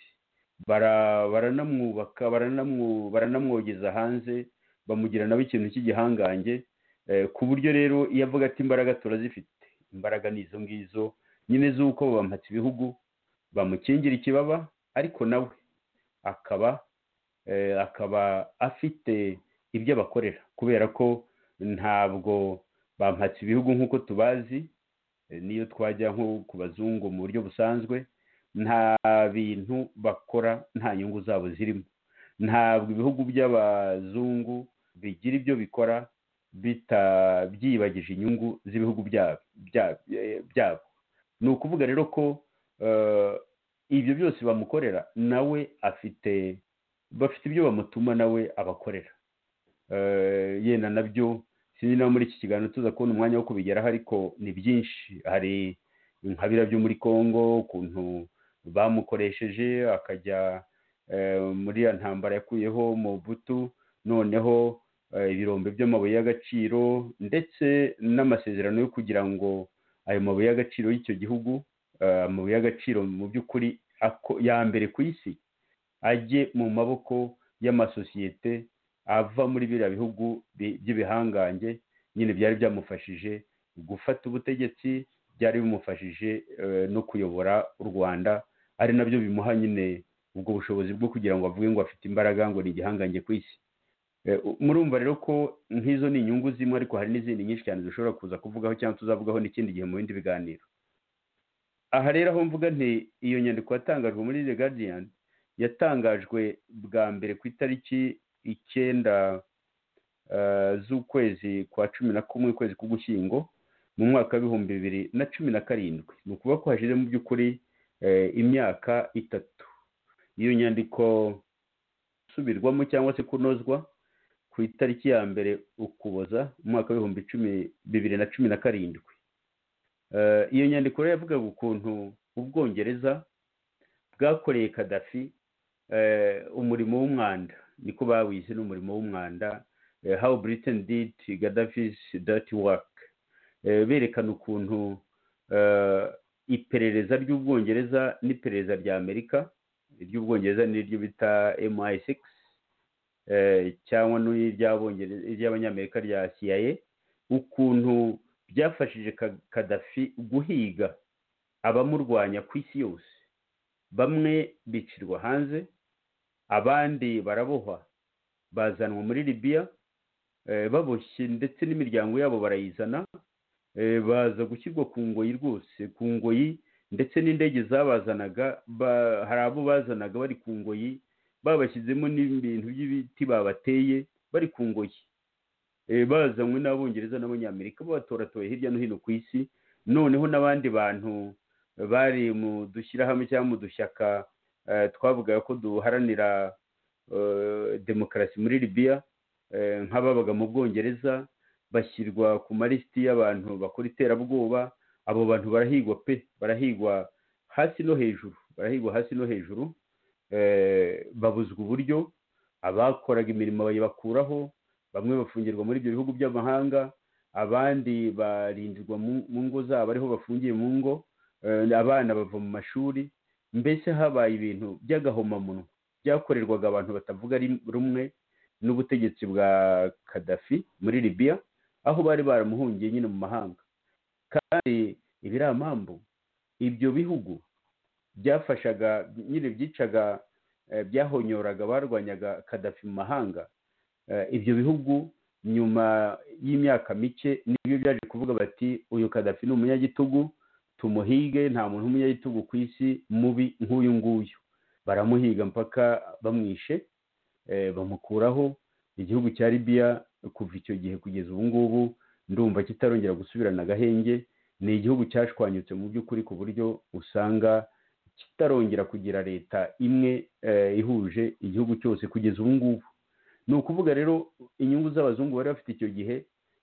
bara- baranamwubaka baranamu- baranamwogeza hanze bamugira nawe ikintu cy'igihangange eh, ku buryo rero iyo avuga ati imbaraga turazifite imbaraga ni izo ngizo nyine z'uko bampatse ibihugu bamukingira ikibaba ariko nawe akaba eh, akaba afite ibyo abakorera kubera ko ntabwo bampatse ibihugu nk'uko tubazi eh, niyo twajya nko ku bazungu mu buryo busanzwe nta bintu bakora nta nyungu zabo zirimo ntabwo ibihugu by'abazungu bigira ibyo bikora bita byibagije inyungu z'ibihugu bya- bya- eh, byabo ni ukuvuga rero ko eh, ibyo byose bamukorera nawe afite bafite ibyo bamutuma nawe abakorera Eh, yenda nabyo sinzi nawe muri iki kiganiro tuza kubona umwanya wo kubigeraho ariko ni byinshi hari nka biriya byo muri congo ukuntu bamukoresheje akajya eh, muri ya ntambara yakuyeho mu butu noneho eh, ibirombe by'amabuye y'agaciro ndetse n'amasezerano yo kugira ngo ayo mabuye y'agaciro y'icyo gihugu eh, amabuye y'agaciro mu by'ukuri ako- ya mbere ku isi ajye mu maboko y'amasosiyete ava muri biriya bihugu bi- by'ibihangange nyine byari byamufashije gufata ubutegetsi byari bimufashije eh, no kuyobora u rwanda ari nabyo bimuha nyine ubwo bushobozi bwo kugira ngo avuge ngo afite imbaraga ngo ni igihangange ku isi Eh, u- murumva rero ko nk'izo ni inyungu zimwe ariko hari n'izindi nyinshi cyane dushobora kuza kuvugaho cyangwa tuzavugaho n'ikindi gihe mu bindi biganiro aha rero aho mvuga nti iyo nyandiko yatangajwe muri the guardian yatangajwe bwa mbere ku itariki icyenda z'ukwezi kwa cumi na kumwe ukwezi k'ugushyingo mu mwaka w'ibihumbi bibiri na cumi na karindwi ni ukuvuga ko hashize mu by'ukuri imyaka itatu iyo nyandiko isubirwamo cyangwa se kunozwa ku itariki ya mbere ukuboza umwaka w'ibihumbi bibiri na cumi na karindwi iyo nyandiko rero yavugaga ukuntu ubwongereza bwakoreye kadafi umurimo w'umwanda niko bawise n'umurimo w'umwanda how britain did gadafis dirty work berekana ukuntu iperereza ry'ubwongereza n'iperereza rya amerika iry'ubwongereza n'iryo bita mi6 cyangwa n'iry'abanyamerika rya cia ukuntu byafashije kadafi guhiga abamurwanya ku isi yose bamwe bicirwa hanze abandi barabohwa bazanwa muri libiya baboshye ndetse n'imiryango yabo barayizana baza gushyirwa ku ngoyi rwose ku ngoyi ndetse n'indege zabazanaga hari abo bazanaga bari ku ngoyi babashyizemo n'ibintu by'ibiti babateye bari ku ngoyi bazanywe n'abongereza n'abanyamerika babatoratoye hirya no hino ku isi noneho n'abandi bantu bari mu dushyirahamwe cyangwa mu dushyaka twavugaga ko duharanira demokarasi muri libiya nk'ababaga mu bwongereza bashyirwa ku malisiti y'abantu bakora iterabwoba abo bantu barahigwa pe barahigwa hasi no hejuru barahigwa hasi no hejuru babuzwa uburyo abakoraga imirimo bayibakuraho bamwe bafungirwa muri ibyo bihugu by'amahanga abandi barindirwa mu ngo zabo ariho bafungiye mu ngo abana bava mu mashuri mbese habaye ibintu by'agahomamunwa byakorerwaga abantu batavuga rumwe n'ubutegetsi bwa kadafi muri libiya aho bari baramuhungiye nyine mu mahanga kandi ibiramambu ibyo bihugu byafashaga nyine byicaga byahonyoraga barwanyaga kadafi mu mahanga ibyo bihugu nyuma y'imyaka mike nibyo byaje kuvuga bati uyu kadafi ni umunyagitugu tumuhige nta muntu w'umunyagitugu ku isi mubi nk'uyu nguyu baramuhiga mpaka bamwishe bamukuraho igihugu cya libiya kuva icyo gihe kugeza ubu ngubu ndumva kitarongera gusubirana agahenge ni igihugu cyashwanyutse mu by'ukuri ku buryo usanga kitarongera kugira leta imwe ihuje igihugu cyose kugeza ubu ngubu ni ukuvuga rero inyungu z'abazungu bari bafite icyo gihe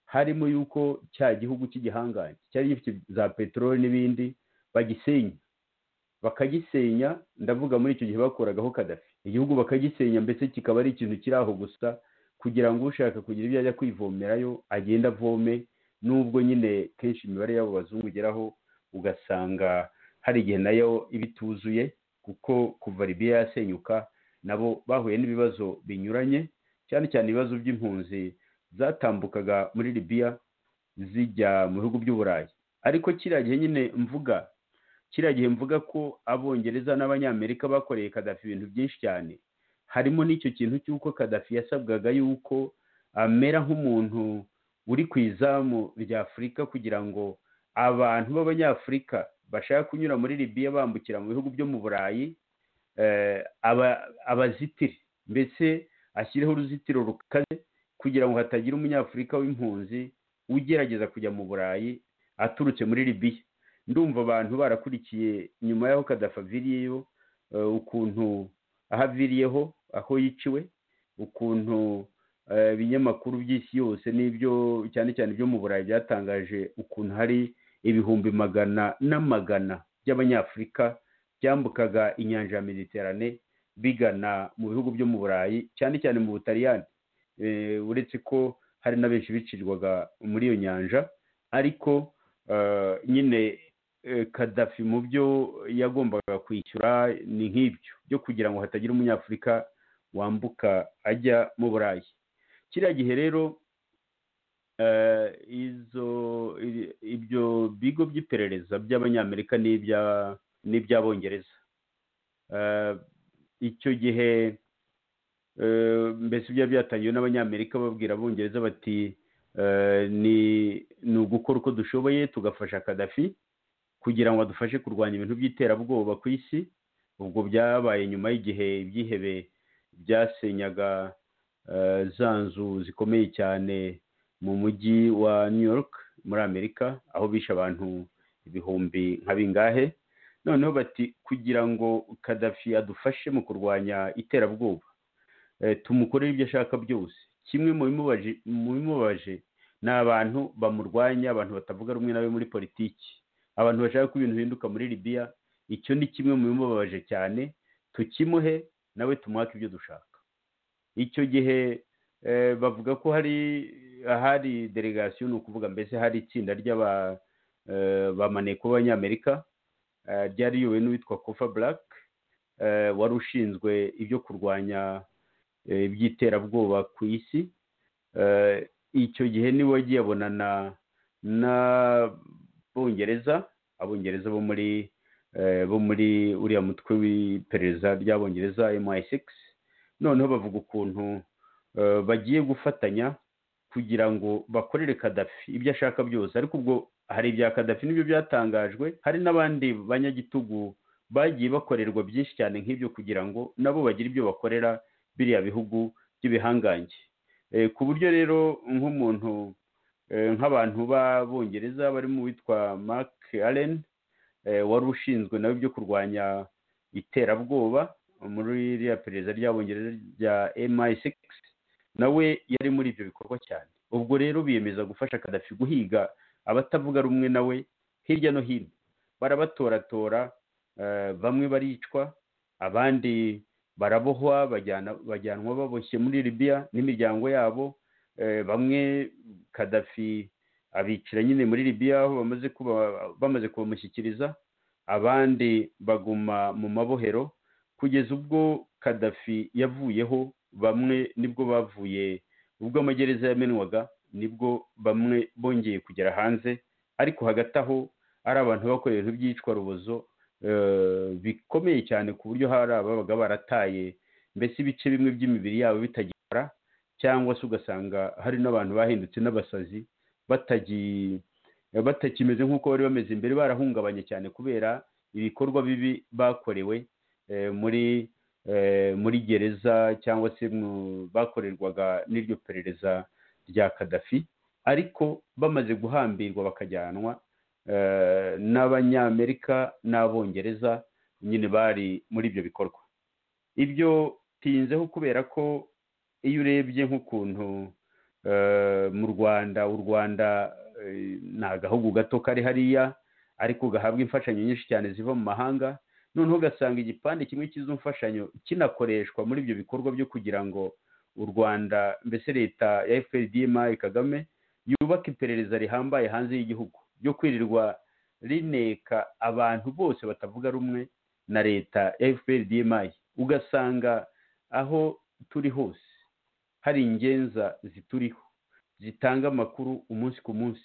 harimo yuko cya gihugu cy'igihangange cyari gifite za peteroli n'ibindi bagisenya bakagisenya ndavuga muri icyo gihe bakoragaho kadafi igihugu bakagisenya mbese kikaba ari ikintu kiri aho gusa kugira ngo ushaka kugira ibyo ajya kwivomerayo agenda avome n'ubwo nyine kenshi imibare y'abo bazungu igeraho ugasanga hari igihe nayo iba ituzuye kuko kuva libiya yasenyuka nabo bahuye n'ibibazo binyuranye cyane cyane ibibazo by'impunzi zatambukaga muri libiya zijya mu bihugu by'uburayi ariko kiriya gihe nyine mvuga kiriya gihe mvuga ko abongereza n'abanyamerika bakoreye kadafi ibintu byinshi cyane harimo n'icyo kintu cy'uko kadafi yasabwaga yuko amera nk'umuntu uri ku izamu rya afurika kugira ngo abantu b'abanyafurika bashaka kunyura muri libiya bambukira mu bihugu byo mu burayi abazitire mbese ashyireho uruzitiro rukaze kugira ngo hatagira umunyafurika w'impunzi ugerageza kujya mu burayi aturutse muri libiya ndumva abantu barakurikiye nyuma y'aho kadafaviriyeyo ukuntu aho aviriyeho aho yiciwe ukuntu ibinyamakuru by'isi yose n'ibyo cyane cyane ibyo mu burayi byatangaje ukuntu hari ibihumbi magana n'amagana by'abanyafurika byambukaga inyanja ya mediterane bigana mu bihugu byo mu burayi cyane cyane mu butaliyani uretse ko hari na benshi bicirwaga muri iyo nyanja ariko nyine kadafi mu byo yagombaga kwishyura ni nk'ibyo byo kugira ngo hatagira umunyafurika wambuka ajya mu burayi kiriya gihe rero ibyo bigo by'iperereza by'abanyamerika n'iby'abongereza icyo gihe mbese byaba byatangiwe n'abanyamerika babwira abongereza bati ni ugukora uko dushoboye tugafasha kadafi kugira ngo adufashe kurwanya ibintu by'iterabwoba ku isi ubwo byabaye nyuma y'igihe ibyihebe byasenyaga eh, za nzu zikomeye cyane mu mujyi wa new york muri amerika aho bishe abantu ibihumbi nka bingahe noneho bati kugira ngo kadafi adufashe mu kurwanya iterabwoba eh, tumukorere ibyo ashaka byose kimwe mu bimubaje- mu bimubaje ni abantu bamurwanya abantu batavuga rumwe nawe muri politiki abantu bashaka ko ibintu bihinduka muri libiya icyo ni kimwe mu bimubabaje cyane tukimuhe nawe tumuhake ibyo dushaka icyo gihe eh, bavuga ko hari ahari delegasiyo ni ukuvuga mbese hari itsinda ry'aba eh, bamaneko b'abanyamerika eh, ryari riyobowe n'uwitwa kofa black eh, wari ushinzwe ibyo kurwanya eh, iby'iterabwoba ku isi Eh, icyo gihe niwe wagiye abonana n'abongereza abongereza bo muri eh, bo muri uriya mutwe w'iperereza ry'abongereza MI6 noneho bavuga ukuntu eh, bagiye gufatanya kugira ngo bakorere Kadafi ibyo ashaka byose ariko ubwo hari ibya Kadafi nibyo byatangajwe hari n'abandi banyagitugu bagiye bakorerwa byinshi cyane nk'ibyo kugira ngo nabo bagire ibyo bakorera biriya bihugu by'ibihangange Eh, ku buryo rero nk'umuntu eh, nk'abantu b'abongereza barimo uwitwa mark allen eh, wari ushinzwe nawe ibyo kurwanya iterabwoba muri ririya perereza ry'abongereza rya mi6 nawe yari muri ibyo bikorwa cyane ubwo rero biyemeza gufasha kadafi guhiga abatavuga rumwe nawe hirya no hino barabatoratora eh, bamwe baricwa abandi barabohwa bajyana bajyanwa baboshye muri libiya n'imiryango yabo eh, bamwe kadafi abicira nyine muri libiya aho bamaze kuba bamaze kubamushyikiriza abandi baguma mu mabohero kugeza ubwo kadafi yavuyeho bamwe nibwo bavuye ubwo amagereza yamenwaga nibwo bamwe bongeye kugera hanze ariko hagati aho ari abantu bakora ibintu by'iyicwa rubozo eh, bikomeye cyane ku buryo hari ababaga barataye mbese ibice bimwe by'imibiri yabo bitagikora cyangwa se ugasanga hari n'abantu bahindutse n'abasazi batagi- batakimeze nk'uko bari bameze imbere barahungabanye cyane kubera ibikorwa bibi bakorewe eh, muri eh, muri gereza cyangwa se mu- bakorerwaga n'iryo perereza rya kadafi ariko bamaze guhambirwa bakajyanwa eh, n'abanyamerika n'abongereza nyine bari muri ibyo bikorwa ibyo tinzeho kubera ko iyo urebye nk'ukuntu eh, mu rwanda u rwanda eh, ni agahugu gato kari hariya ariko gahabwa imfashanyo nyinshi cyane ziva mu mahanga noneho ugasanga igipande kimwe cy'izo mfashanyo kinakoreshwa muri ibyo bikorwa byo kugira ngo u rwanda mbese leta ya fprdma kagame yubake iperereza rihambaye hanze y'igihugu ryo kwirirwa rineka abantu bose batavuga rumwe na leta ya fprdma ugasanga aho turi hose hari ingenza zituriho zitanga amakuru umunsi ku munsi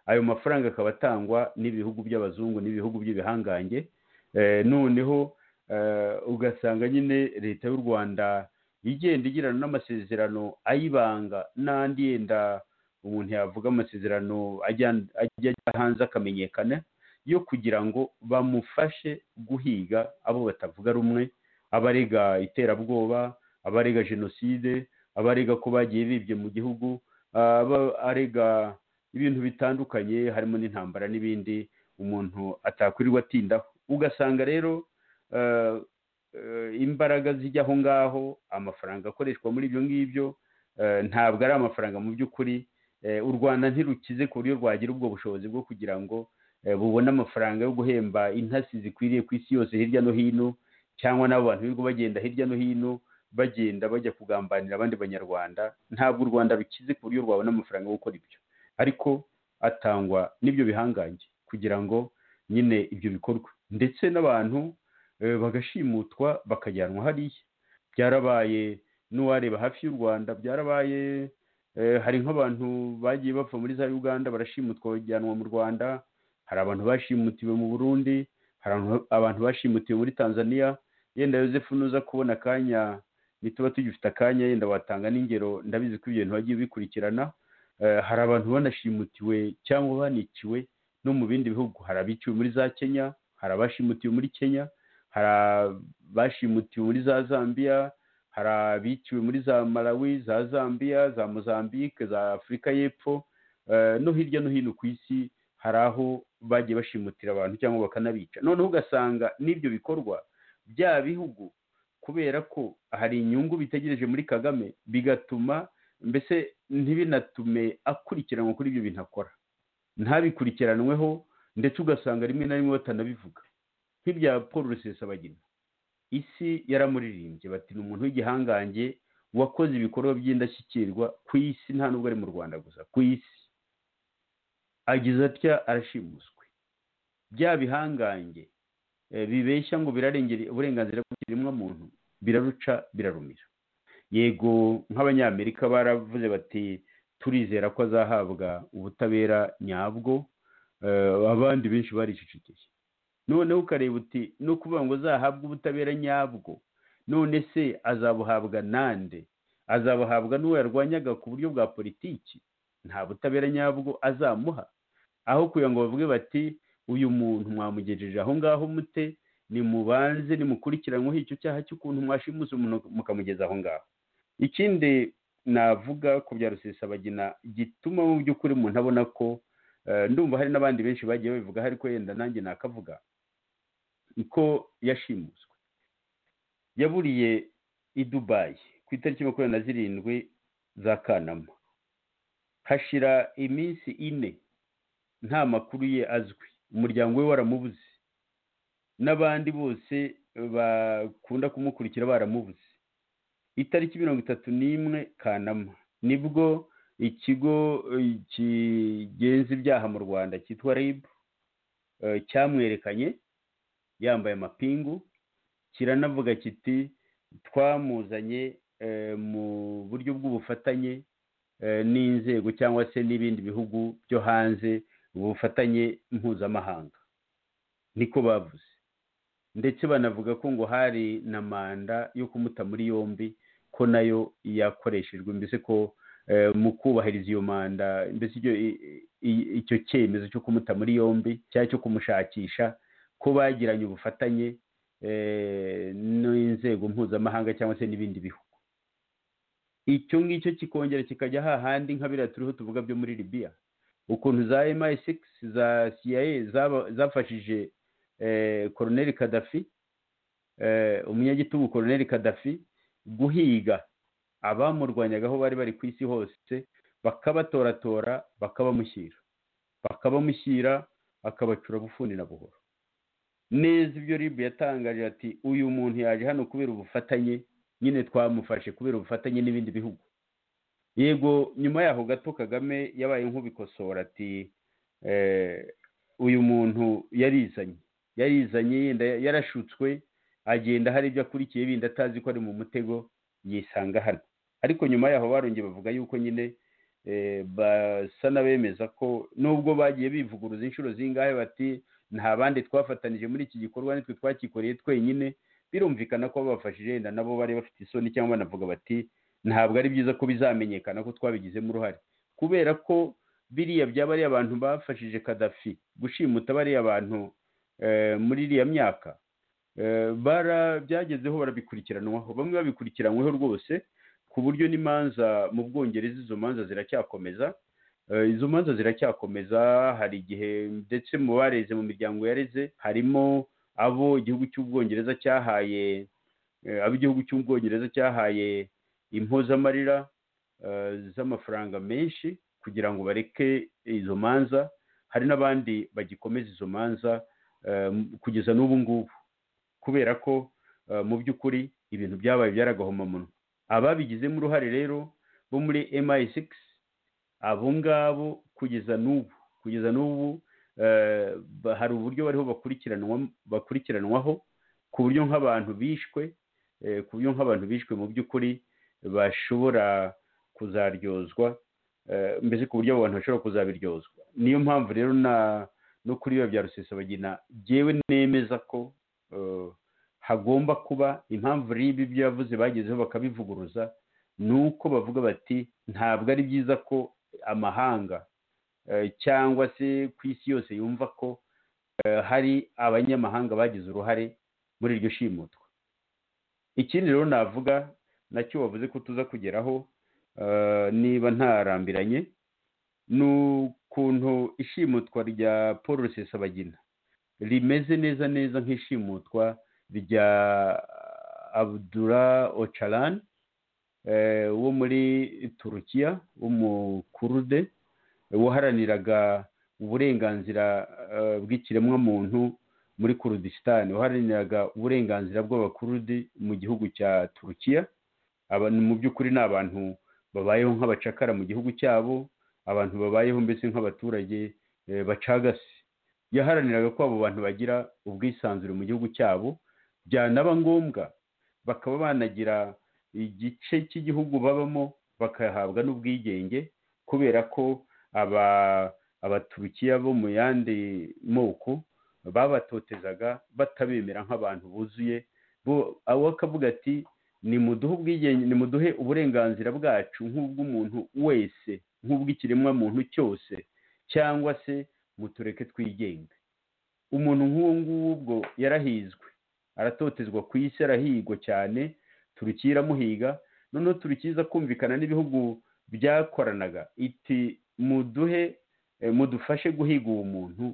ayo mafaranga akaba atangwa n'ibihugu by'abazungu n'ibihugu by'ibihangange Eh, noneho eh, ugasanga nyine leta y'u rwanda igenda igirana n'amasezerano ayibanga n'andi yenda umuntu yavuga amasezerano ajya- ajya ajya hanze akamenyekana yo kugira ngo bamufashe guhiga abo batavuga rumwe abarega iterabwoba abarega jenoside abarega ko bagiye bibye mu gihugu aba- arega ibintu bitandukanye harimo n'intambara n'ibindi umuntu atakwirirwa atindaho ugasanga rero eh, eh, imbaraga zijya aho ngaho amafaranga akoreshwa muri ibyo ngibyo eh, ntabwo ari amafaranga mu by'ukuri Eh, u rwanda ntirukize ku buryo rwagira ubwo bushobozi bwo kugira ngo eh, bubone amafaranga yo guhemba intasi zikwiriye ku isi yose hirya no hino cyangwa n'abo bantu birirwa bagenda hirya no hino bagenda bajya kugambanira abandi banyarwanda ntabwo u rwanda rukize ku buryo rwabona amafaranga yo gukora ibyo ariko atangwa n'ibyo bihangange kugira ngo nyine ibyo bikorwa ndetse n'abantu eh, bagashimutwa bakajyanwa hariya byarabaye n'uwareba hafi y'u rwanda byarabaye Eh, hari nk'abantu bagiye bapfa muri za uganda barashimutwa bajyanwa mu rwanda hari abantu bashimutiwe mu burundi hari abantu- abantu bashimutiwe muri tanzania yenda yosefu nuza kubona akanya nituba tugifite akanya yenda watanga n'ingero ndabizi ko ibyo bintu wagiye bikurikirana Eh, hari abantu banashimutiwe cyangwa baniciwe no mu bindi bihugu hari abiciwe muri za kenya hari abashimutiwe muri kenya hari abashimutiwe muri za zambia hari abiciwe muri za malawi za zambia za mozambique za afurika y'epfo no hirya no hino ku isi hari aho bagiye bashimutira abantu cyangwa bakanabica noneho ugasanga n'ibyo bikorwa bya bihugu kubera ko hari inyungu bitegereje muri kagame bigatuma mbese ntibinatume akurikiranwa kuri ibyo bintu akora ntabikurikiranweho ndetse ugasanga rimwe na rimwe batanabivuga nk'ibya paul rusesabagina isi yaramuririmbye bati ni umuntu w'igihangange wakoze ibikorwa by'indashyikirwa ku isi nta nubwo ari mu rwanda gusa ku isi agize atya arashimuswe bya bihangange bibeshya ngo birarengere uburenganzira bw'ikiremwamuntu biraruca birarumira yego nk'abanyamerika baravuze bati turizera ko azahabwa ubutabera nyabwo abandi benshi baricicikije noneho ukareba uti no kuvuga ngo azahabwe ubutabera nyabwo none se azabuhabwa nande azabuhabwa n'uwo yarwanyaga ku buryo bwa politiki nta butabera nyabwo azamuha aho kugira ngo bavuge bati uyu muntu mwamugejeje aho ngaho mute nimubanze nimukurikiranweho icyo cyaha cy'ukuntu mwashimuse umuntu mukamugeza aho ngaho ikindi navuga ku bya rusesabagina gituma mu by'ukuri umuntu abona ko ndumva hari n'abandi benshi bagiye babivuga ariko yenda nanjye nakavuga ko yashimuswe yaburiye i dubayi ku itariki makumyabiri na zirindwi za kanama hashira iminsi ine nta makuru ye azwi umuryango we waramubuze n'abandi bose bakunda kumukurikira baramubuze itariki mirongo itatu n'imwe kanama nibwo ikigo kigenza ibyaha mu rwanda cyitwa rib cyamwerekanye yambaye amapingu kiranavuga kiti twamuzanye mu buryo bw'ubufatanye n'inzego cyangwa se n'ibindi bihugu byo hanze ubufatanye mpuzamahanga niko bavuze ndetse banavuga ko ngo hari na manda yo kumuta muri yombi ko nayo yakoreshejwe mbese ko mu kubahiriza iyo manda mbese icyo cyemezo cyo kumuta muri yombi cyangwa cyo kumushakisha ko bagiranye ubufatanye n'inzego mpuzamahanga cyangwa se n'ibindi bihugu icyo ngicyo kikongera kikajya hahandi nka biriya turiho tuvuga byo muri libiya ukuntu za MI6 za CIA zafashije koroneri kadafi umunyagitugu koroneri kadafi guhiga abamurwanyaga aho bari bari ku isi hose bakabatoratora bakabamushyira bakabamushyira akabacura bufuni na buhoro neza ibyo ribu yatangaje ati uyu muntu yaje hano kubera ubufatanye nyine twamufashe kubera ubufatanye n'ibindi bihugu yego nyuma yaho gato kagame yabaye nk'ubikosora ati uyu muntu yarizanye yarizanye yenda yarashutswe agenda hari ibyo akurikiye bindi atazi ko ari mu mutego yisanga hano ariko nyuma yaho barongeye bavuga yuko nyine basa n'abemeza ko nubwo bagiye bivuguruza inshuro zingahe bati nta bandi twafatanije muri iki gikorwa nitwe twakikoreye twenyine birumvikana ko babafashije yenda nabo bari bafite isoni cyangwa banavuga bati ntabwo ari byiza ko bizamenyekana ko twabigizemo uruhare kubera ko biriya byaba ari abantu bafashije kadafi gushimuta bariya bantu muri iriya myaka barabyagezeho barabikurikiranwaho bamwe babikurikiranyweho rwose ku buryo n'imanza mu bwongereza izo manza ziracyakomeza izo manza ziracyakomeza hari igihe ndetse mu bareze mu miryango yareze harimo abo igihugu cy'ubwongereza cyahaye abo igihugu cy'ubwongereza cyahaye impozamarira z'amafaranga menshi kugira ngo bareke izo manza hari n'abandi bagikomeza izo manza kugeza n'ubu ngubu kubera ko mu by'ukuri ibintu byabaye byaragahomamunwa ababigizemo uruhare rero bo muri MI6 abo ngabo kugeza n'ubu kugeza n'ubu hari uburyo bariho bakurikiranwaho ku buryo nk'abantu bishwe ku buryo nk'abantu bishwe mu by'ukuri bashobora kuzaryozwa mbese ku buryo abo bantu bashobora kuzabiryozwa niyo mpamvu rero no kuri biba bya rusesabagina byewe nemeza ko hagomba kuba impamvu ribi ibyo yavuze bagezeho bakabivuguruza ni uko bavuga bati ntabwo ari byiza ko amahanga cyangwa se ku isi yose yumva ko hari abanyamahanga bagize uruhare muri iryo shimutwa ikindi rero navuga nacyo wavuze ko tuza kugeraho niba ntarambiranye ni ukuntu ishimutwa rya paul rusesabagina rimeze neza neza nk'ishimutwa rya abudura ocarani wo muri turukiya w'umukurde waharaniraga uburenganzira bw'ikiremwamuntu muri kurudisitani waharaniraga uburenganzira bw'abakurudi mu gihugu cya turukiya mu by'ukuri ni abantu babayeho nk'abacakara mu gihugu cyabo abantu babayeho mbese nk'abaturage bacagase yaharaniraga ko abo bantu bagira ubwisanzure mu gihugu cyabo byanaba ngombwa bakaba banagira igice cy'igihugu babamo bakahabwa n'ubwigenge kubera ko aba abaturukiya bo mu yandi moko babatotezaga batabemera nk'abantu buzuye abo bakavuga ati ni muduhe uburenganzira bwacu nk'ubw'umuntu wese nk'ubw'ikiremwamuntu cyose cyangwa se mutureke twigenge umuntu nk'uwo ngubwo yarahizwe aratotezwa ku isi arahigwa cyane turukiya iramuhiga noneho turukiza kumvikana n'ibihugu byakoranaga iti muduhe mudufashe guhiga uwo muntu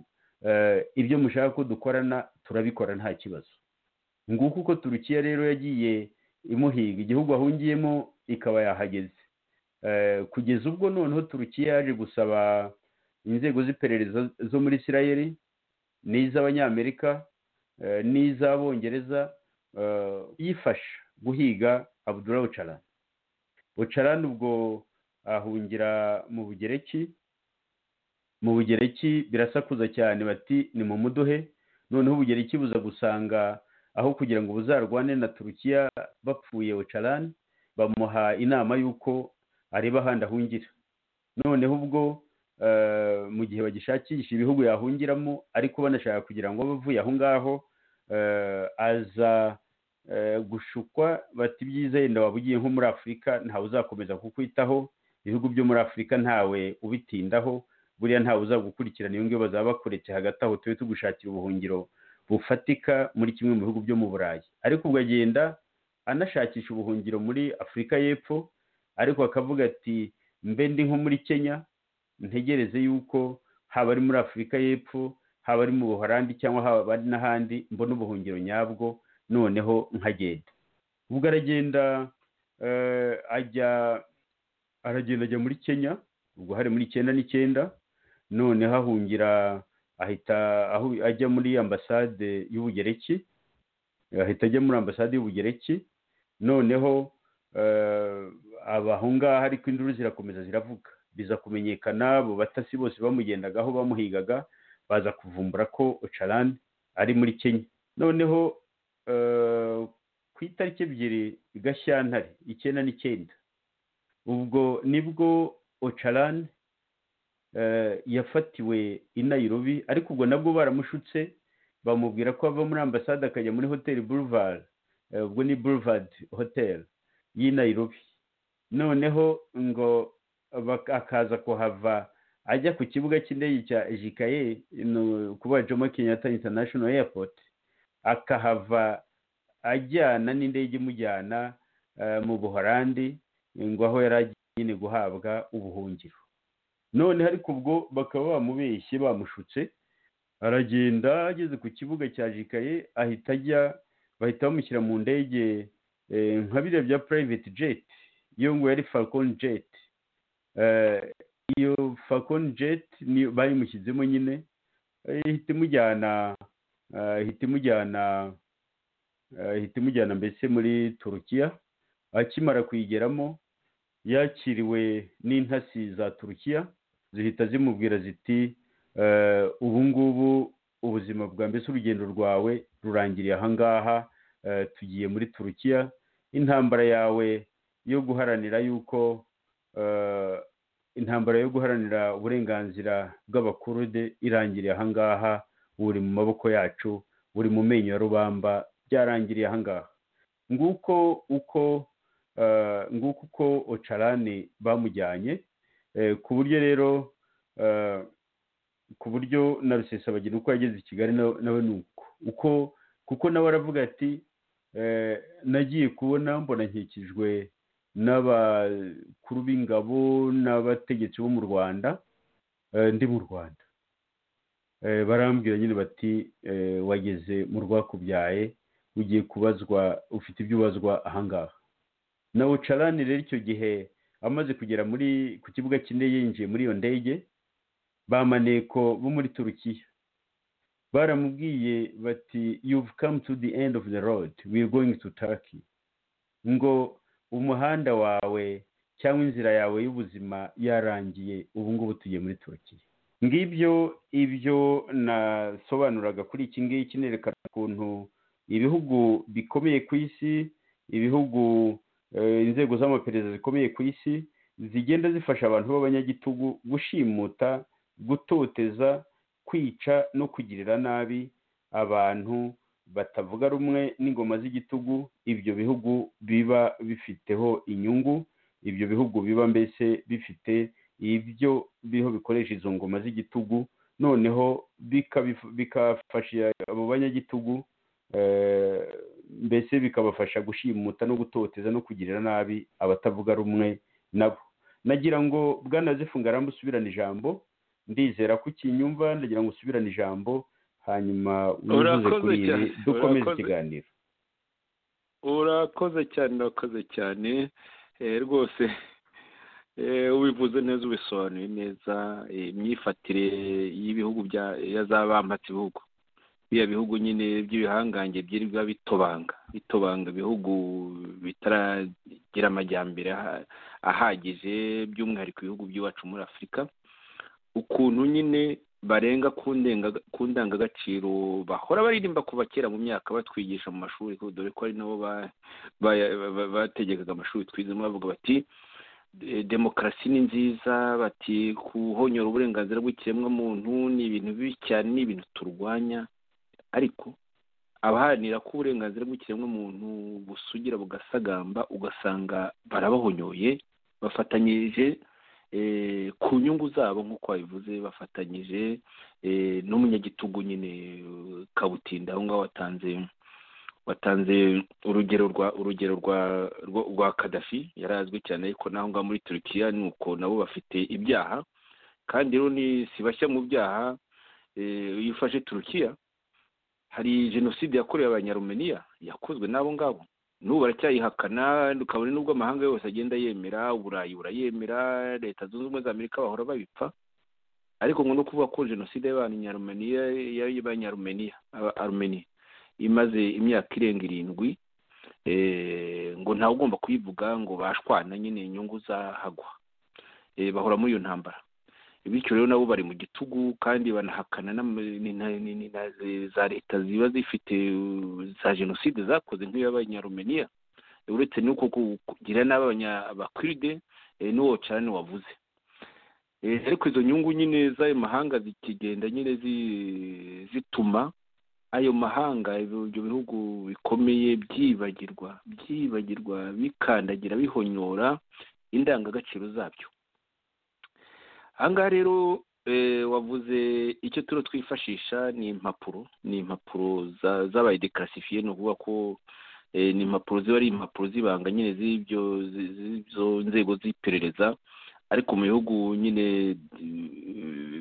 ibyo mushaka ko dukorana turabikora nta kibazo nguko uko turukiya rero yagiye imuhiga igihugu ahungiyemo ikaba yahageze kugeza ubwo noneho turukiya yaje gusaba inzego z'iperereza zo muri isirayeri n'iz'abanyamerika n'iz'abongereza yifasha guhiga abudura ocarani ocarani ubwo ahungira mu bugereki mu bugereki birasakuza cyane bati ni mu muduhe noneho ubugereki buza gusanga aho kugira ngo buzarwane na turukiya bapfuye ocarani bamuha inama y'uko areba ahandi ahungira noneho ubwo mu gihe bagishakisha ibihugu yahungiramo ariko banashaka kugira ngo bavuye aho ngaho aza gushukwa bati byiza yenda waba ugiye nko muri afurika ntawe uzakomeza kukwitaho ibihugu byo muri afurika ntawe ubitindaho buriya ntawe uzagukurikirana iyo ngiyo bazaba bakuretse hagati aho tube tugushakira ubuhungiro bufatika muri kimwe mu bihugu byo mu burayi ariko ubwo agenda anashakisha ubuhungiro muri afurika y'epfo ariko akavuga ati mbe ndi nko muri kenya ntegereze yuko haba ari muri afurika y'epfo haba ari mu buhorandi cyangwa haba ari n'ahandi mbona ubuhungiro nyabwo noneho nkagenda ubwo aragenda ajya aragenda ajya muri kenya ubwo hari muri icyenda n'icyenda noneho ahungira ahita ajya muri ambasade y'ubugereki ahita ajya muri ambasade y'ubugereki noneho aho ngaho ariko induru zirakomeza ziravuga biza kumenyekana abo batasi bose bamugendagaho bamuhigaga baza kuvumbura ko ocarani ari muri kenya noneho ku itariki ebyiri gashyantare icyenda n'icyenda ubwo nibwo ocarani yafatiwe i Nairobi ariko ubwo nabwo baramushutse bamubwira ko ava muri ambasade akajya muri hoteli boulevard ubwo ni boulevard hotel y'i Nairobi noneho ngo akaza kuhava ajya ku kibuga cy'indege cya ejikaye kuba jomo kenyatta international airport akahava ajyana n'indege imujyana mu buhorandi ngo aho yari agiye nyine guhabwa ubuhungiro noneho ariko ubwo bakaba bamubeshye bamushutse aragenda ageze ku kibuga cya jikaye ahita ajya bahita bamushyira mu ndege nka biriya bya purayiveti jeti iyo ngo yari falconi jeti iyo falconi jeti bayimushyizemo nyine ihita imujyana ihita imujyana ihita imujyana mbese muri turukiya akimara kuyigeramo yakiriwe n'intasi za turukiya zihita zimubwira ziti ubu ngubu ubuzima bwa mbese urugendo rwawe rurangiriye ahangaha tugiye muri turukiya intambara yawe yo guharanira yuko intambara yo guharanira uburenganzira bw'abakurude irangiriye ahangaha buri mu maboko yacu buri mu menyo ya rubamba byarangiriye ahangaha nguko uko nguko uko ocarani bamujyanye ku buryo rero ku buryo na rusesabagina uko yageze i kigali nawe ni uko uko ku kuko nawe aravuga ati nagiye kubona mbona nkikijwe n'abakuru b'ingabo n'abategetsi bo mu rwanda ndi mu rwanda barambwira nyine bati wageze mu rwakubyaye ugiye kubazwa ufite ibyo ubazwa ahangaha na ucarani rero icyo gihe amaze kugera muri ku kibuga cy'indege yinjiye muri iyo ndege bamaneko bo muri turukiya baramubwiye bati you've come to the end of the road we're going to turkey ngo umuhanda wawe cyangwa inzira yawe y'ubuzima yarangiye ubu ngubu tugiye muri turukiya ngibyo ibyo nasobanuraga kuri iki ngiki nerekana ukuntu ibihugu bikomeye ku isi ibihugu inzego z'amaperereza zikomeye ku isi zigenda zifasha abantu b'abanyagitugu gushimuta gutoteza kwica no kugirira nabi abantu batavuga rumwe n'ingoma z'igitugu ibyo bihugu biba bifiteho inyungu ibyo bihugu biba mbese bifite ibyo biriho bikoresha izo ngoma z'igitugu noneho bikafasha abo banyagitugu mbese bikabafasha gushimuta no gutoteza no kugirira nabi abatavuga rumwe nabo nagira ngo bwanazifunga rambu usubirane ijambo ndizera ko ukinyumva ndagira ngo usubirane ijambo hanyuma wivuze kuri ibi dukomeze ikiganiro urakoze cyane urakoze cyane rwose ubivuze neza ubisobanuye neza imyifatire y'ibihugu y'abambatse ibihugu biriya bihugu nyine by'ibihangange byirirwa bitobanga bitobanga ibihugu bitaragira amajyambere ahagije by'umwihariko ibihugu by'iwacu muri afurika ukuntu nyine barenga ku ndangagaciro bahora baririmba kuva kera mu myaka batwigisha mu mashuri dore ko ari nabo bategekaga amashuri twizemo bavuga bati demokarasi ni nziza bati kuhonyora uburenganzira bw'ikiremwamuntu ni ibintu bibi cyane ni ibintu turwanya ariko abaharanira ko uburenganzira bw'ikiremwamuntu busugira bugasagamba ugasanga barabahonyoye bafatanyirije ku nyungu zabo nk'uko babivuze bafatanyije n'umunyagitugu nyine kabutinda aho ngaho watanze watanze urugero rwa urugero rwa rwa kadafi yarazwi cyane ariko naho ngaho muri turukiya ni uko nabo bafite ibyaha kandi rero ni si bashya mu byaha iyo ufashe turukiya hari jenoside yakorewe abanyarumeniya yakozwe n'abo ngabo n'ubu baracyayihakana ukabona n'ubwo amahanga yose agenda yemera uburayi burayemera leta zunze ubumwe za amerika bahora babipfa ariko ngo no kuvuga ko jenoside y'abanyarumeniya y'abanyarumeniya arumeniya imaze imyaka irenga irindwi ngo ntawe ugomba kuyivuga ngo bashwana nyine inyungu zahagwa bahora muri iyo ntambara bityo rero nabo bari mu gitugu kandi banahakana za leta ziba zifite za jenoside zakoze nk'iy'abanyarumeniya uretse n'uko kugira n'abanyabakiride n'uwo cyane wavuze ariko izo nyungu nyine z'ayo mahanga zikigenda nyine zituma ayo mahanga ibyo bihugu bikomeye byibagirwa byibagirwa bikandagira bihonyora indangagaciro zabyo ahangaha rero wavuze icyo turo twifashisha ni impapuro ni impapuro zabaye dekarasifiye ni ukuvuga ko ni impapuro ziba ari impapuro z'ibanga nyine z'ibyo nzego z'iperereza ariko mu bihugu nyine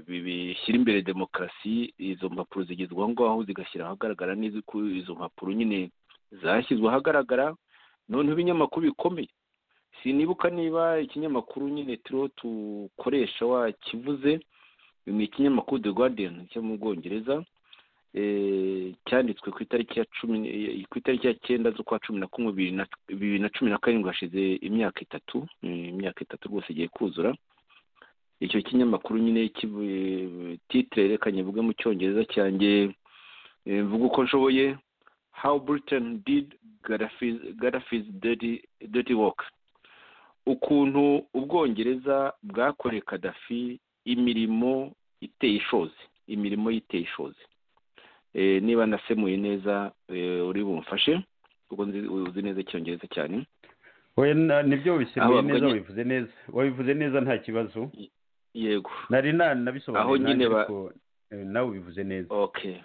bishyira imbere demokarasi izo mpapuro zigezwa aho ngaho zigashyira ahagaragara neza ko izo mpapuro nyine zashyizwe ahagaragara noneho ibinyamakuru bikomeye sinibuka niba ikinyamakuru nyine turiho dukoresha wakivuze ni ikinyamakuru the guardian cyo mu bwongereza cyanditswe ku itariki ya cumi ku itariki ya cyenda z'ukwa cumi na kumwe bibiri na cumi na karindwi hashize imyaka itatu imyaka itatu rwose igiye kuzura icyo kinyamakuru nyine titire reka nyivuge mu cyongereza cyanjye mvuga uko nshoboye how britain did gaddafi's dirty, dirty work ukuntu ubwongereza bwakoreye kadafi imirimo iteye ishozi imirimo y'iteye ishozi niba nasemuye neza uri bumfashe ubwo uzi neza icyongereza cyane nibyo wabisemuye neza wabivuze neza wabivuze neza nta kibazo yego nari nanabisobanuye nawe ubivuze neza ok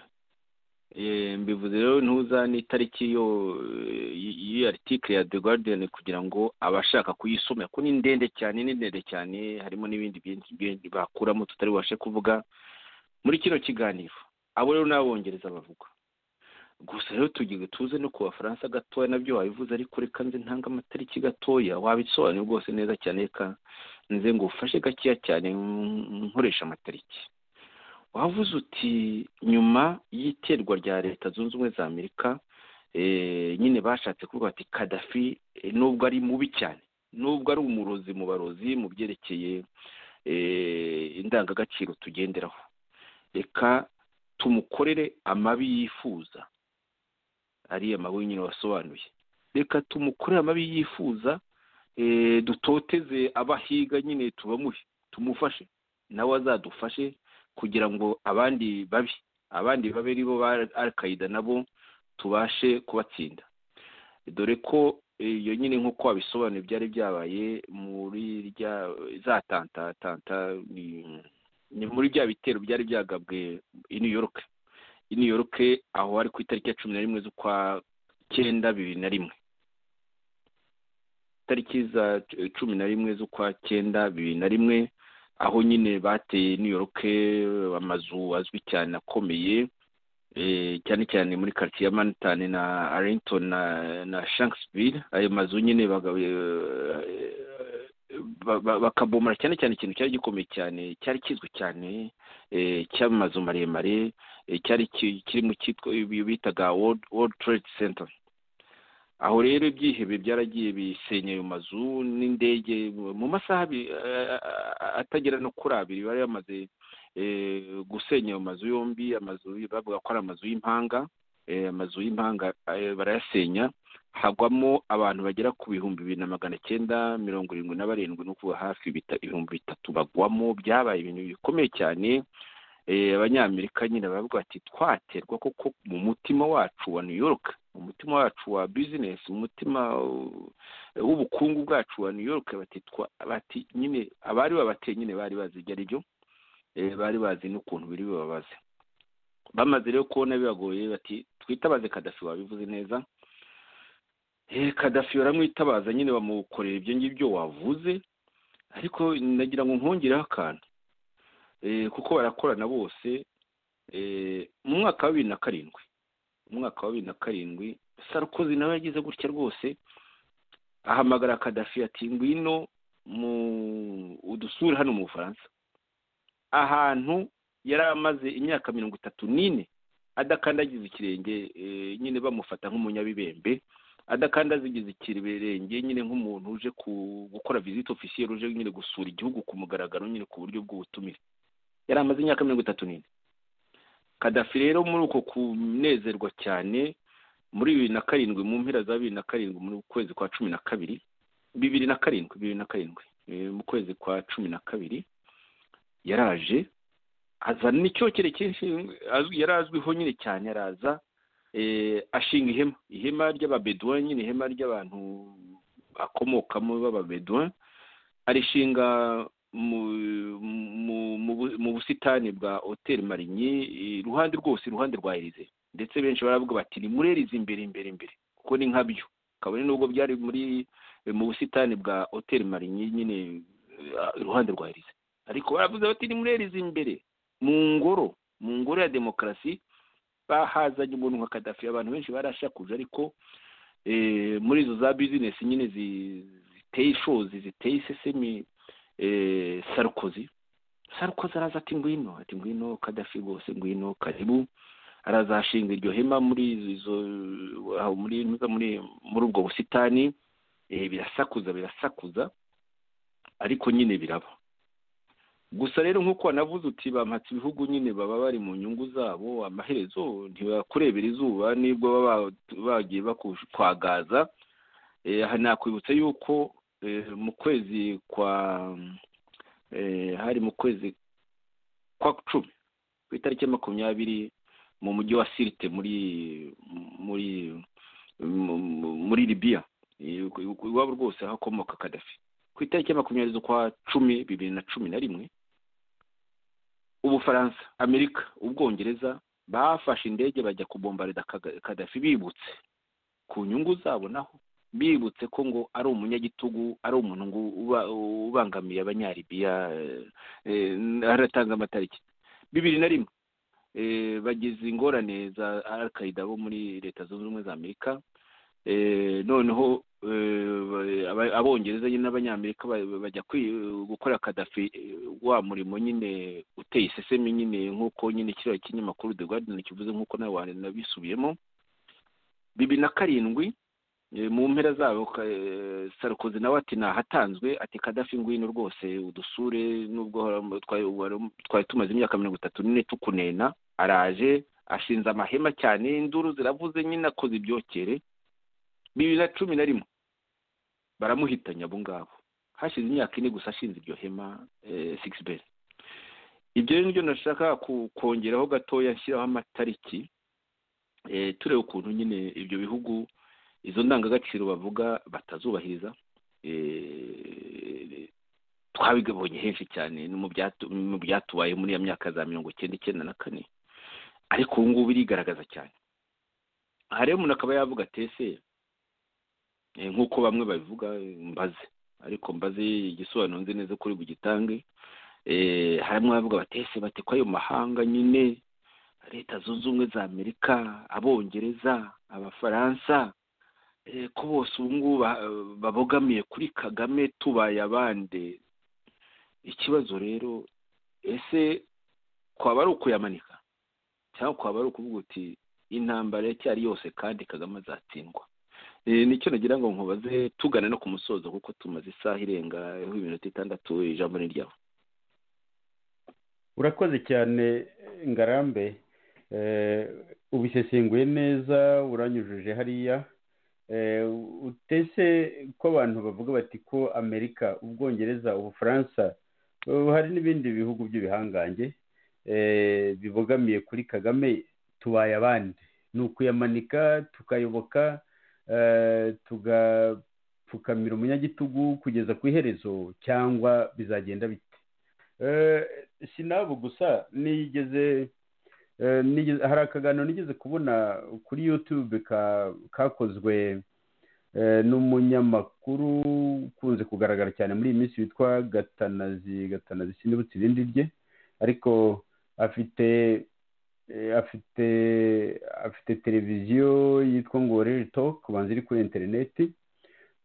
mbivuze rero ntuza n'itariki y'iyo aritikire ya the guardian kugira ngo abashaka kuyisoma kuko ni ndende cyane ni ndende cyane harimo n'ibindi byinshi bakuramo tutari bubashe kuvuga muri kino kiganiro abo rero n'abongereza bavuga gusa rero tugiye tuze no ku bafaransa gatoya nabyo wabivuze ariko reka nze ntange amatariki gatoya wabisobanura rwose neza cyane reka nze ngo ufashe gakeya cyane nkoresha amatariki wavuze uti nyuma y'iterwa rya leta zunze ubumwe za amerika nyine bashatse kuvuga ati kadafi nubwo ari mubi cyane nubwo ari umurozi mu barozi mu byerekeye indangagaciro tugenderaho reka tumukorere amabi yifuza ariya mabi nyine wasobanuye reka tumukorere amabi yifuza dutoteze abahiga nyine tubamuhe tumufashe nawe azadufashe kugira ngo abandi babi abandi babe aribo ba alkaida nabo tubashe kubatsinda dore ko iyo nyine nk'uko wabisobanuye byari byabaye muri za tantatanta ni muri bya bitero byari byagabwe i new york i new york aho ari ku itariki ya cumi na rimwe z'ukwa cyenda bibiri na rimwe itariki za cumi na rimwe z'ukwa cyenda bibiri na rimwe aho nyine bateye new york amazu azwi cyane akomeye cyane cyane muri karitsiye ya manitani na arlington na na shankisville ayo mazu nyine bakabomora cyane cyane ikintu cyari gikomeye cyane cyari kizwi cyane cy'amazu maremare cyari kiri mu cyitwa bitaga world trade center aho rero ibyihebe byaragiye bisenya ayo mazu n'indege mu masaha atagera no kuri abiri bari bamaze gusenya ayo mazu yombi amazu bavuga ko ari amazu y'impanga amazu y'impanga barayasenya hagwamo abantu bagera ku bihumbi bibiri na magana cyenda mirongo irindwi na barindwi ni ukuvuga hafi ibihumbi bitatu bagwamo byabaye ibintu bikomeye cyane abanyamerika nyine baravuga ati twaterwa koko mu mutima wacu wa new york umutima wacu wa bizinesi umutima w'ubukungu bwacu wa new york bati nyine abari babateye nyine bari bazi ibyo ari byo bari bazi n'ukuntu biri bubabaze bamaze rero kubona bibagoye bati twitabaze kadafi wabivuze neza kadafi baramwitabaza nyine bamukorera ibyo ngibyo wavuze ariko nagira ngo nkongereho akantu kuko barakorana bose mu mwaka wa bibiri na karindwi mu mwaka wa bibiri na karindwi sarukozi nawe yagize gutya rwose ahamagara kadafi ati ngwino mu udusure hano mu bufaransa ahantu yari amaze imyaka mirongo itatu n'ine adakandagiza ikirenge nyine bamufata nk'umunyabibembe adakandazigiza ikirerenge nyine nk'umuntu uje gukora viziti ofisiyeri uje nyine gusura igihugu ku mugaragaro nyine ku buryo bw'ubutumire yari amaze imyaka mirongo itatu n'ine kadafi rero muri uko kunezerwa cyane muri bibiri na karindwi mu mpera za bibiri na karindwi mu kwezi kwa cumi na kabiri bibiri na karindwi bibiri na karindwi mu kwezi kwa cumi na kabiri yaraje azana n'icyokere cyinshi yari azwiho nyine cyane araza ashinga ihema ihema ry'ababeduwe nyine ihema ry'abantu akomokamo b'ababeduwe arishinga mu busitani bwa hoteli marinyi iruhande rwose iruhande rwa erize ndetse benshi baravuga bati ni muri erize imbere imbere imbere kuko ni nkabyo kabone nubwo byari muri mu busitani bwa hoteli marinyi nyine iruhande rwa erize ariko baravuze bati ni muri erize imbere mu ngoro mu ngoro ya demokarasi bahazanye umuntu nka kadafi abantu benshi barashakuje ariko muri izo za bizinesi nyine ziteye ishozi ziteye isesemi sarukozi sarukozi araza ati ngwino ati ngwino kadafi rwose ngwino karibu arazashinga iryo hema muri izo muri ubwo busitani birasakuza birasakuza ariko nyine biraba gusa rero nk'uko wanavuze uti bamatse ibihugu nyine baba bari mu nyungu zabo amaherezo ntibakurebera izuba nibwo baba bagiye bakwagaza aha nakwibutsa yuko mu kwezi kwa hari mu kwezi kwa cumi ku itariki ya makumyabiri mu mujyi wa sirite muri muri muri libiya iwabo rwose hakomoka kadafi ku itariki ya makumyabiri z'ukwa cumi bibiri na cumi na rimwe ubufaransa amerika ubwongereza bafashe indege bajya kubombarira kadafi bibutse ku nyungu zabo naho bibutse ko ngo ari umunyagitugu ari umuntu ngo uba- ubangamiye abanyaribiya eh, aratanga amatariki bibiri na rimwe eh, bagize ingorane za alkaida bo muri leta zunze ubumwe za amerika Eh, noneho eh, ba- aba- abongereza nyine n'abanyamerika ba- bajya kwi- gukora kadafi eh, wa murimo nyine uteye isesemi nyine nk'uko nyine kiriya kinyamakuru the guardian kivuze nk'uko nawe wa- nabisubiyemo bibiri na karindwi eh, mu mpera zabo ka- eh, sarkozy nawe ati nahatanzwe ati kadafi ngwino rwose udusure nubwo wari- twari wari- twari tumaze imyaka mirongo itatu n'ine tukunena araje ashinze amahema cyane induru ziravuze nyine akoze ibyokere bibiri na cumi na rimwe baramuhitanya abo ngabo hashize imyaka ine gusa ashinze iryo hema sikisiberi ibyo rero nibyo nashaka ku- kongeraho gatoya nshyiraho amatariki eh, tureba ukuntu nyine ibyo bihugu izo ndangagaciro bavuga batazubahiriza eh, twabibonye henshi cyane no mu byatu- mu byatubaye muri ya myaka za mirongo icyenda icyenda na kane ariko ubu ngubu irigaragaza cyane aha rero umuntu akaba yavuga ati ese Eh, nk'uko bamwe babivuga eh, mbaze ariko mbaze igisobanuro nzi neza kuri bugitange eh, harimo abavuga batese bati ko ayo mahanga nyine leta zunze ubumwe za amerika abongereza abafaransa eh, ko bose ubu ngubu ba- babogamiye kuri kagame tubaye abande ikibazo rero ese kwaba ari ukuyamanika cyangwa kwaba ari ukuvuga uti intambara iracyari yose kandi kagame azatsindwa Eh, nicyo nagira ngo nkubaze tugana no ku musozo kuko tumaze isaha irenga iminota itandatu ijambo ni ryawe urakoze cyane ngarambe Eh, ubisesenguye neza uranyujuje hariya Eh, utese ko abantu bavuga bati ko amerika ubwongereza ubufaransa eh, hari n'ibindi bihugu by'ibihangange eh, bibogamiye kuri kagame tubaye abandi ni ukuyamanika tukayoboka eh, tugapfukamira umunyagitugu kugeza ku iherezo cyangwa bizagenda bite si n'abo gusa nigeze eh, nigeze- hari akaganiro nigeze kubona kuri yutube ka- kakozwe eh, n'umunyamakuru ukunze kugaragara cyane muri iyi minsi witwa gatanazi gatanazi sinibutse irindi rye ariko afite eh, afite afite televiziyo yitwa ngo reri toke ubanza iri kuri interineti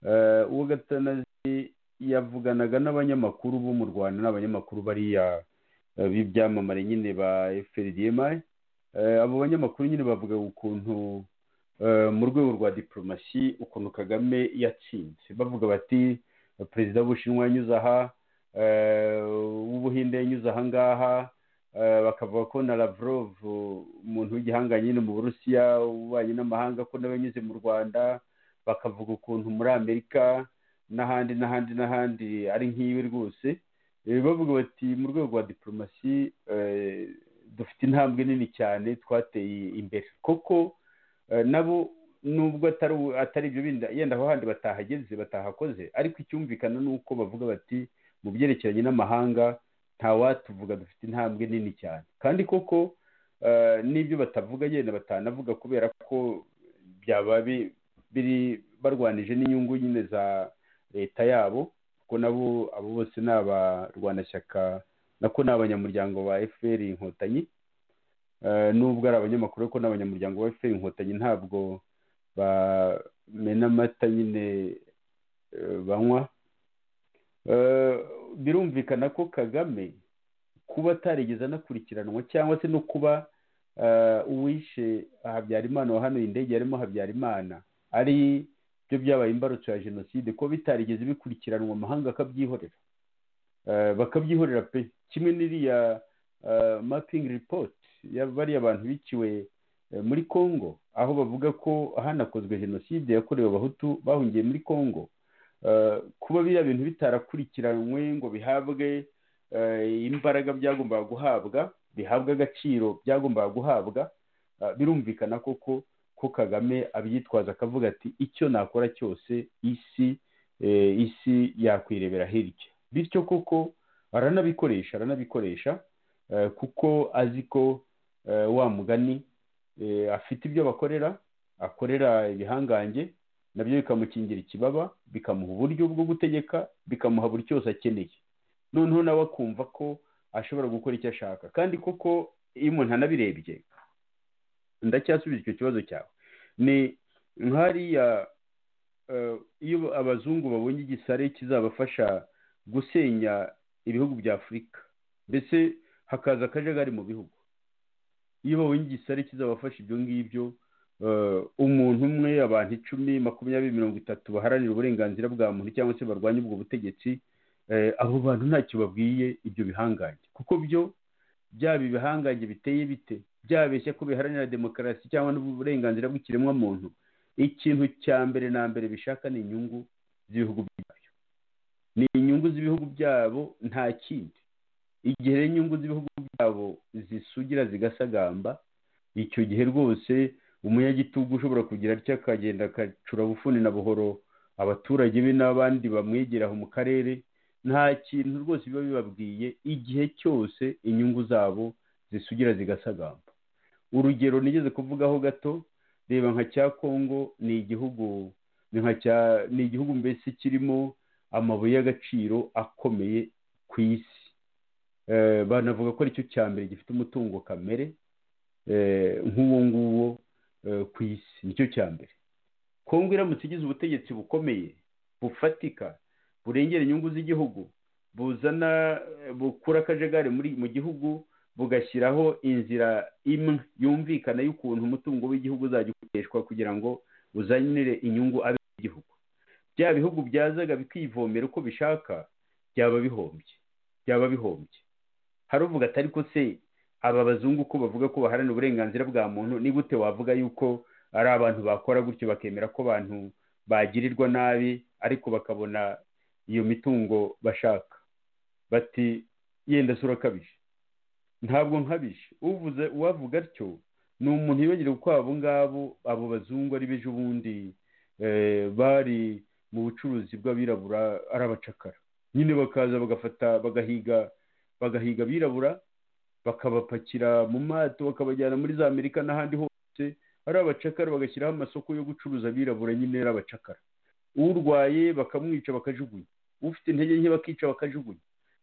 Eh, uwo gatanazi yavuganaga n'abanyamakuru bo mu rwanda n'abanyamakuru bariya eh, b'ibyamamare nyine ba fdmi abo banyamakuru nyine bavuga ukuntu eh, mu rwego rwa diporomasi ukuntu kagame yatsinze bavuga bati perezida w'ubushinwa yanyuze aha eh, uw'ubuhinde yanyuze aha ngaha eh, bakavuga ko na lavrov umuntu w'igihangange nyine mu burusiya ububanyi n'amahanga ko nawe yanyuze mu rwanda bakavuga ukuntu muri amerika n'ahandi n'ahandi n'ahandi ari nk'iwe rwose Eh, bavuga bati mu rwego rwa diporomasi eh, dufite intambwe nini cyane twateye imbere koko eh, nabo nubwo atari atari ibyo bindi yenda aho handi batahageze batahakoze ariko icyumvikana ni uko bavuga bati mu byerekeranye n'amahanga ntawatuvuga dufite intambwe nini cyane kandi koko eh, n'ibyo batavuga yenda batanavuga kubera ko byaba bi- biri barwanije n'inyungu nyine za leta yabo kuko nabo abo bose ni abarwanashyaka nako ni abanyamuryango ba fpr inkotanyi Eh, nubwo ari abanyamakuru ariko ni abanyamuryango ba fpr inkotanyi ntabwo bamena amata nyine eh, banywa Eh, birumvikana ko kagame kuba atarigeze anakurikiranwa cyangwa se no kuba eh, uwishe habyarimana wahanuye indege yarimo habyarimana ari byo byabaye imbarutso ya jenoside ko bitarigeze bikurikiranwa amahanga akabyihorera Eh, bakabyihorera pe kimwe n'iriya eh, mapping report ya bariya bantu biciwe eh, muri congo aho bavuga ko hanakozwe jenoside yakorewe abahutu bahungiye muri congo Eh, kuba biriya bintu bitarakurikiranwe ngo bihabwe eh, imbaraga byagombaga guhabwa bihabwe agaciro byagombaga guhabwa eh, birumvikana koko ko kagame abyitwaza akavuga ati icyo nakora cyose isi eh, isi yakwirebera hirya bityo koko aranabikoresha aranabikoresha eh, kuko azi ko wa mugani afite ibyo bakorera akorera ibihangange nabyo bikamukingira ikibaba bikamuha uburyo bwo gutegeka bikamuha buri cyose akeneye noneho nawe akumva ko ashobora gukora icyo ashaka kandi koko iyo umuntu anabirebye ndacyasubiza icyo kibazo cyawe ni nk'hariya iyo abazungu babonye igisare kizabafasha gusenya ibihugu bya afurika mbese hakaza akajagari mu bihugu iyo babonye igisare kizabafasha ibyo ngibyo umuntu umwe abantu icumi makumyabiri mirongo itatu baharanira uburenganzira bwa muntu cyangwa se barwanya ubwo butegetsi abo bantu ntacyo babwiye ibyo bihangange kuko byo byaba ibihangange biteye bite byabeshya ko biharanira demokarasi cyangwa n'uburenganzira bw'ikiremwamuntu ikintu cya mbere na mbere bishaka ni inyungu z'ibihugu byabyo ni inyungu z'ibihugu byabo nta kindi igihe inyungu z'ibihugu byabo zisugira zigasagamba icyo gihe rwose umunyagitugu ushobora kugira atya akagenda akacura bufuni na buhoro abaturage be n'abandi bamwegeraho mu karere nta kintu rwose biba bibabwiye igihe cyose inyungu zabo zisugira zigasagamba urugero nigeze kuvugaho gato reba nka cya kongo ni igihugu ni igihugu mbese kirimo amabuye y'agaciro akomeye ku isi banavuga ko aricyo cya mbere gifite umutungo kamere nk'uwo nguwo ku isi nicyo cya mbere kongo iramutse igize ubutegetsi bukomeye bufatika burengera inyungu z'igihugu buzana bukura akajagari mu gihugu bugashyiraho inzira imwe yumvikana y'ukuntu umutungo w'igihugu uzajya ukoreshwa kugira ngo uzanire inyungu abe igihugu bya bihugu byazaga bikivomera uko bishaka byaba bihombye byaba bihombye haruvuga atari ko se aba bazungu ko bavuga ko baharanira uburenganzira bwa muntu ni gute wavuga yuko ari abantu bakora gutyo bakemera ko abantu bagirirwa nabi ariko bakabona iyo mitungo bashaka bati yenda se urakabije ntabwo nkabije uvuze uwavuga atyo ni umuntu yibagirwa ko abo ngabo abo bazungu ari bejo bundi bari mu bucuruzi bw'abirabura ari abacakara nyine bakaza bagafata bagahiga bagahiga abirabura bakabapakira mu mato bakabajyana muri za amerika n'ahandi hose ari abacakara bagashyiraho amasoko yo gucuruza abirabura nyine ari abacakara urwaye bakamwica bakajugunya ufite intege nke bakica bakajugunya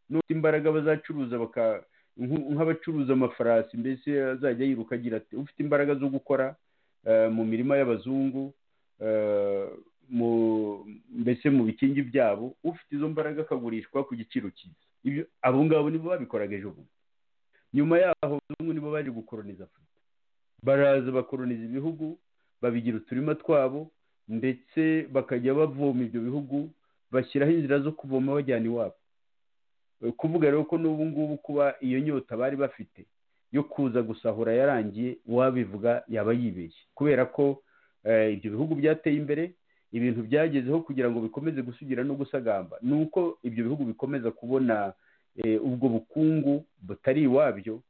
n'ufite imbaraga bazacuruza baka nk'abacuruza amafarasi mbese azajya yiruka agira ati ufite imbaraga zo gukora mu mirima y'abazungu mbese mu bikingi byabo ufite izo mbaraga akagurishwa ku giciro cyiza abo ngabo nibo babikoraga ejo bundi nyuma yaho abazungu nibo baje gukoroniza afurika baraza bakoroniza ibihugu babigira uturima twabo ndetse bakajya bavoma ibyo bihugu bashyiraho inzira zo kuvoma bajyana iwabo kuvuga rero ko n'ubu ngubu kuba iyo nyota bari bafite yo kuza gusahura yarangiye uwabivuga yaba yibeshye kubera ko ibyo bihugu byateye imbere ibintu byagezeho kugira ngo bikomeze gusugira no gusagamba ni uko ibyo bihugu bikomeza kubona ubwo bukungu butari iwabyo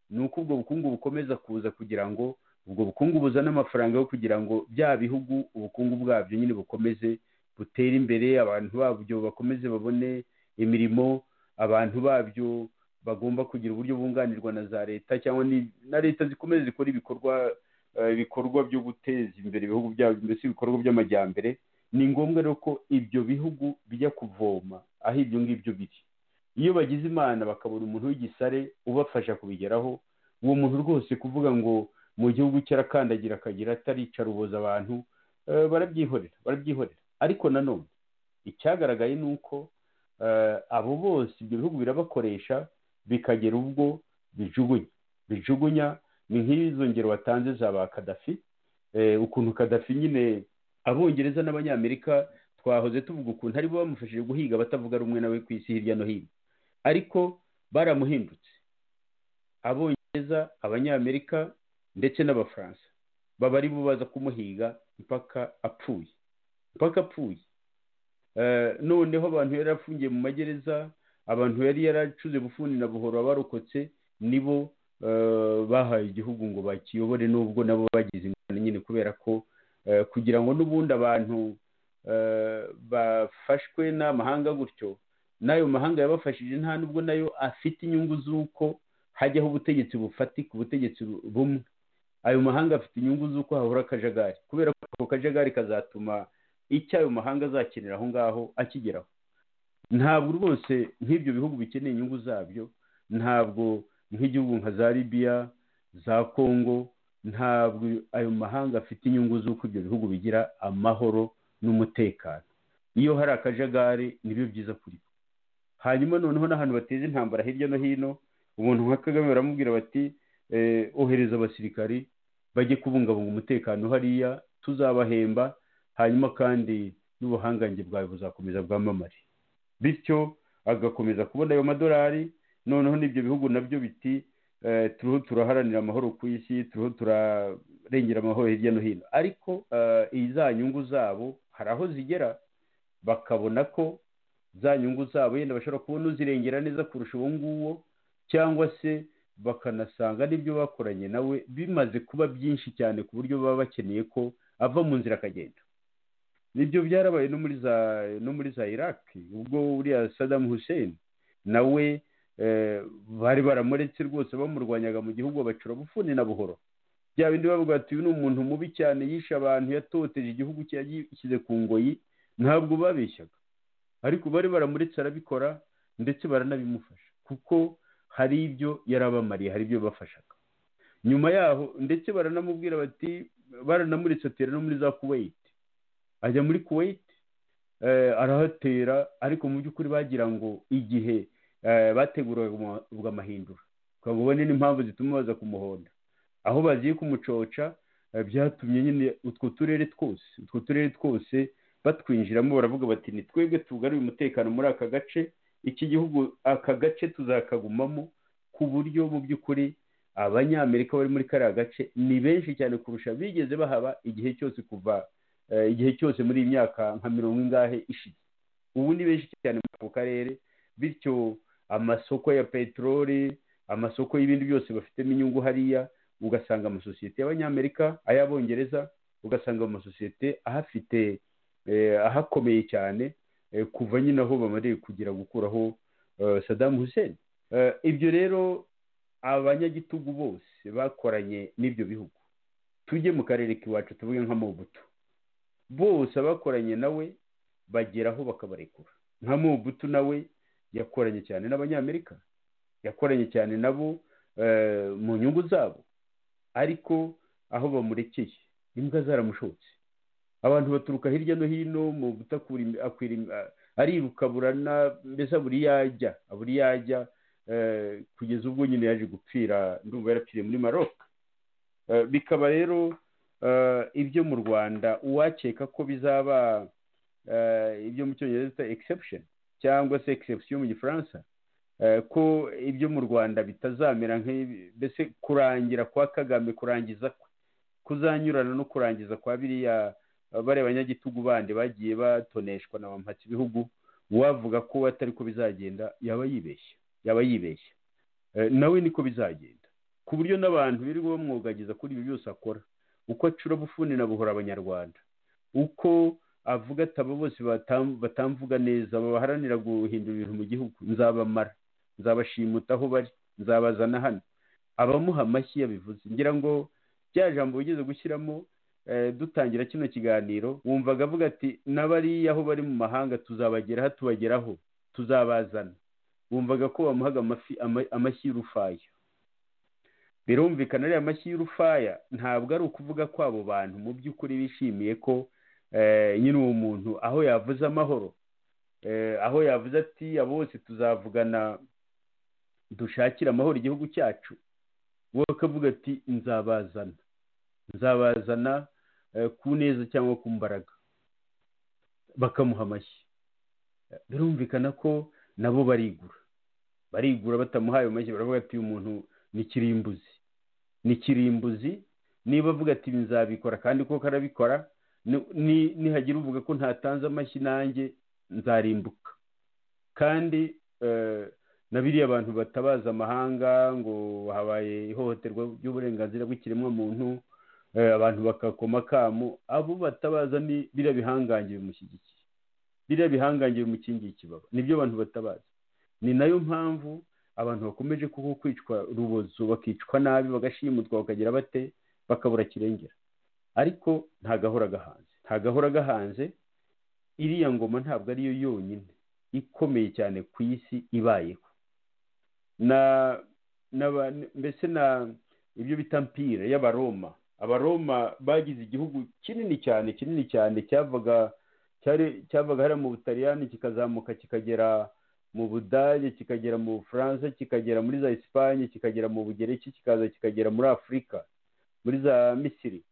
ni uko ubwo bukungu bukomeza kuza kugira ngo ubwo bukungu buzana amafaranga yo kugira ngo bya bihugu ubukungu bwabyo nyine bukomeze butere imbere abantu babyo bakomeze babone imirimo abantu babyo bagomba kugira uburyo bunganirwa na za leta cyangwa na leta zikomeze zikora ibikorwa ibikorwa byo guteza imbere ibihugu byabo mbese ibikorwa by'amajyambere ni ngombwa rero ko ibyo bihugu bijya kuvoma aho ibyo ngibyo biri iyo bagize imana bakabona umuntu w'igisare ubafasha kubigeraho uwo muntu rwose kuvuga ngo mu gihugu cye arakandagira akagira atarica aruboza abantu barabyihorera barabyihorera ariko nanone icyagaragaye ni uko abo bose ibyo bihugu birabakoresha bikagera ubwo bijugunya bijugunya ni nk'izo ngero watanze za ba kadafi ukuntu kadafi nyine abongereza n'abanyamerika twahoze tuvuga ukuntu aribo bamufashije guhiga abatavuga rumwe nawe ku isi hirya no hino ariko baramuhindutse abongereza abanyamerika ndetse n'abafaransa baba aribo baza kumuhiga mpaka apfuye mpaka apfuye noneho abantu yari afungiye mu magereza abantu yari yaracuze bufuni na buhoro abarokotse nibo bahaye igihugu ngo bakiyobore n'ubwo nabo bagize ingano nyine kubera ko kugira ngo n'ubundi abantu bafashwe n'amahanga gutyo n'ayo mahanga yabafashije nta nubwo nayo afite inyungu z'uko hajyaho ubutegetsi bufatika ubutegetsi bumwe ayo mahanga afite inyungu z'uko hahora akajagari kubera ko ako kajagari kazatuma icyo ayo mahanga azakenera aho ngaho akigeraho ntabwo rwose nk'ibyo bihugu bikeneye inyungu zabyo ntabwo nk'igihugu nka za libiya za kongo ntabwo ayo mahanga afite inyungu z'uko ibyo bihugu bigira amahoro n'umutekano iyo hari akajagari nibyo byiza kuri hanyuma noneho n'ahantu bateza intambara hirya no hino umuntu nka kagame baramubwira bati ohereza abasirikari bajye kubungabunga umutekano hariya tuzabahemba hanyuma kandi n'ubuhangange bwawe buzakomeza bwamamare bityo agakomeza kubona ayo madolari noneho n'ibyo bihugu nabyo biti turiho turaharanira amahoro ku isi turiho turarengera amahoro hirya no hino ariko za nyungu zabo hari aho zigera bakabona ko za nyungu zabo yenda bashobora kubona uzirengera neza kurusha uwo nguwo cyangwa se bakanasanga n'ibyo bakoranye nawe bimaze kuba byinshi cyane ku buryo baba bakeneye ko ava mu nzira akagenda nibyo byarabaye no muri za no muri za iraq ubwo uriya sadamu hussein nawe bari baramuretse rwose bamurwanyaga mu gihugu bacura bufuni na buhoro bya bindi bavuga bati uyu ni umuntu mubi cyane yishe abantu yatoteje igihugu cye yagishyize ku ngoyi ntabwo babeshyaga ariko bari baramuretse arabikora ndetse baranabimufasha kuko hari ibyo yarabamariye hari ibyo bafashaga nyuma yaho ndetse baranamubwira bati baranamuritse atera no muri za kuwait ajya muri kuwait arahatera ariko mu by'ukuri bagira ngo igihe bateguraga amahindura ngo ubone n'impamvu zituma baza kumuhonda aho bagiye kumucoca byatumye nyine utwo turere twose utwo turere twose batwinjiramo baravuga bati ni twebwe tugaruye umutekano muri aka gace iki gihugu aka gace tuzakagumamo ku buryo mu by'ukuri abanyamerika bari muri kariya gace ni benshi cyane kurusha bigeze bahaba igihe cyose kuva igihe cyose muri iyi myaka nka mirongo ingahe ishize ubu ni benshi cyane muri ako karere bityo amasoko ya peteroli amasoko y'ibindi byose bafitemo inyungu hariya ugasanga amasosiyete y'abanyamerika ay'abongereza ugasanga amasosiyete ahafite ahakomeye cyane kuva nyine aho bamariye kugira gukuraho sadamu hussein ibyo rero abanyagitugu bose bakoranye n'ibyo bihugu tujye mu karere k'iwacu tuvuge nka mobutu bose abakoranye nawe bageraho bakabarekura nka mobutu nawe yakoranye cyane n'abanyamerika yakoranye cyane nabo mu nyungu zabo ariko aho bamurekeye imbwa zaramushotse abantu baturuka hirya no hino mu ariruka burana mbese buri yajya buri yajya kugeza ubwo nyine yaje gupfira ndumva yarapfiriye muri maroc bikaba rero ibyo mu rwanda uwakeka ko bizaba ibyo mu cyongereza bita exception cyangwa se exception mu gifaransa ko ibyo mu rwanda bitazamera mbese kurangira kwa kagame kurangiza kuzanyurana no kurangiza kwa biriya bariya banyagitugu bandi bagiye batoneshwa na mpatse ibihugu uwavuga ko atari ko bizagenda yaba yibeshya yaba yibeshya nawe niko bizagenda ku buryo n'abantu birirwa bamwogagiza kuri ibi byose akora uko acura bufuni na buhora abanyarwanda uko avuga ati aba bose batamvuga neza baharanira guhindura ibintu mu gihugu nzabamara nzabashimuta aho bari nzabazana hano abamuha amashyi yabivuze ngira ngo bya jambo wigeze gushyiramo dutangira kino kiganiro wumvaga avuga ati n'abariya aho bari mu mahanga tuzabageraho tubageraho tuzabazana wumvaga ko bamuhaga amashyi y'urufaya birumvikana ariya mashyi y'urufaya ntabwo ari ukuvuga ko abo bantu mu by'ukuri bishimiye ko nyine uwo muntu aho yavuze amahoro aho yavuze ati abo bose tuzavugana dushakire amahoro igihugu cyacu wowe ukavuga ati nzabazana nzabazana ku neza cyangwa ku mbaraga bakamuha amashyi birumvikana ko nabo barigura barigura batamuhaye amashyi baravuga ati uyu muntu ni kirimbuzi ni kirimbuzi niba avuga ati nzabikora kandi ko karabikora nihagira uvuga ko ntatanze amashyi nanjye nzarimbuka kandi na biriya abantu batabaza amahanga ngo habaye ihohoterwa ry'uburenganzira bw'ikiremwamuntu abantu bakakoma akamu abo batabaza ni biriya bihangange bimushyigikiye biriya bihangange bimukingiye ikibaba nibyo abantu batabaza ni nayo mpamvu abantu bakomeje kuko kwicwa urubozo bakicwa nabi bagashimutwa bakagira bate bakabura kirengera ariko ntagahora gahanze ntagahora gahanze iriya ngoma ntabwo ariyo yonyine ikomeye cyane ku isi ibayeho na mbese na ibyo bita mpira y'abaroma abaroma bagize igihugu kinini cyane kinini cyane cyavaga cyavaga hariya mu butaliyani kikazamuka kikagera mu budage kikagera mu bufaransa kikagera muri za esipanye kikagera mu bugereki kikaza kikagera muri afurika muri za misiri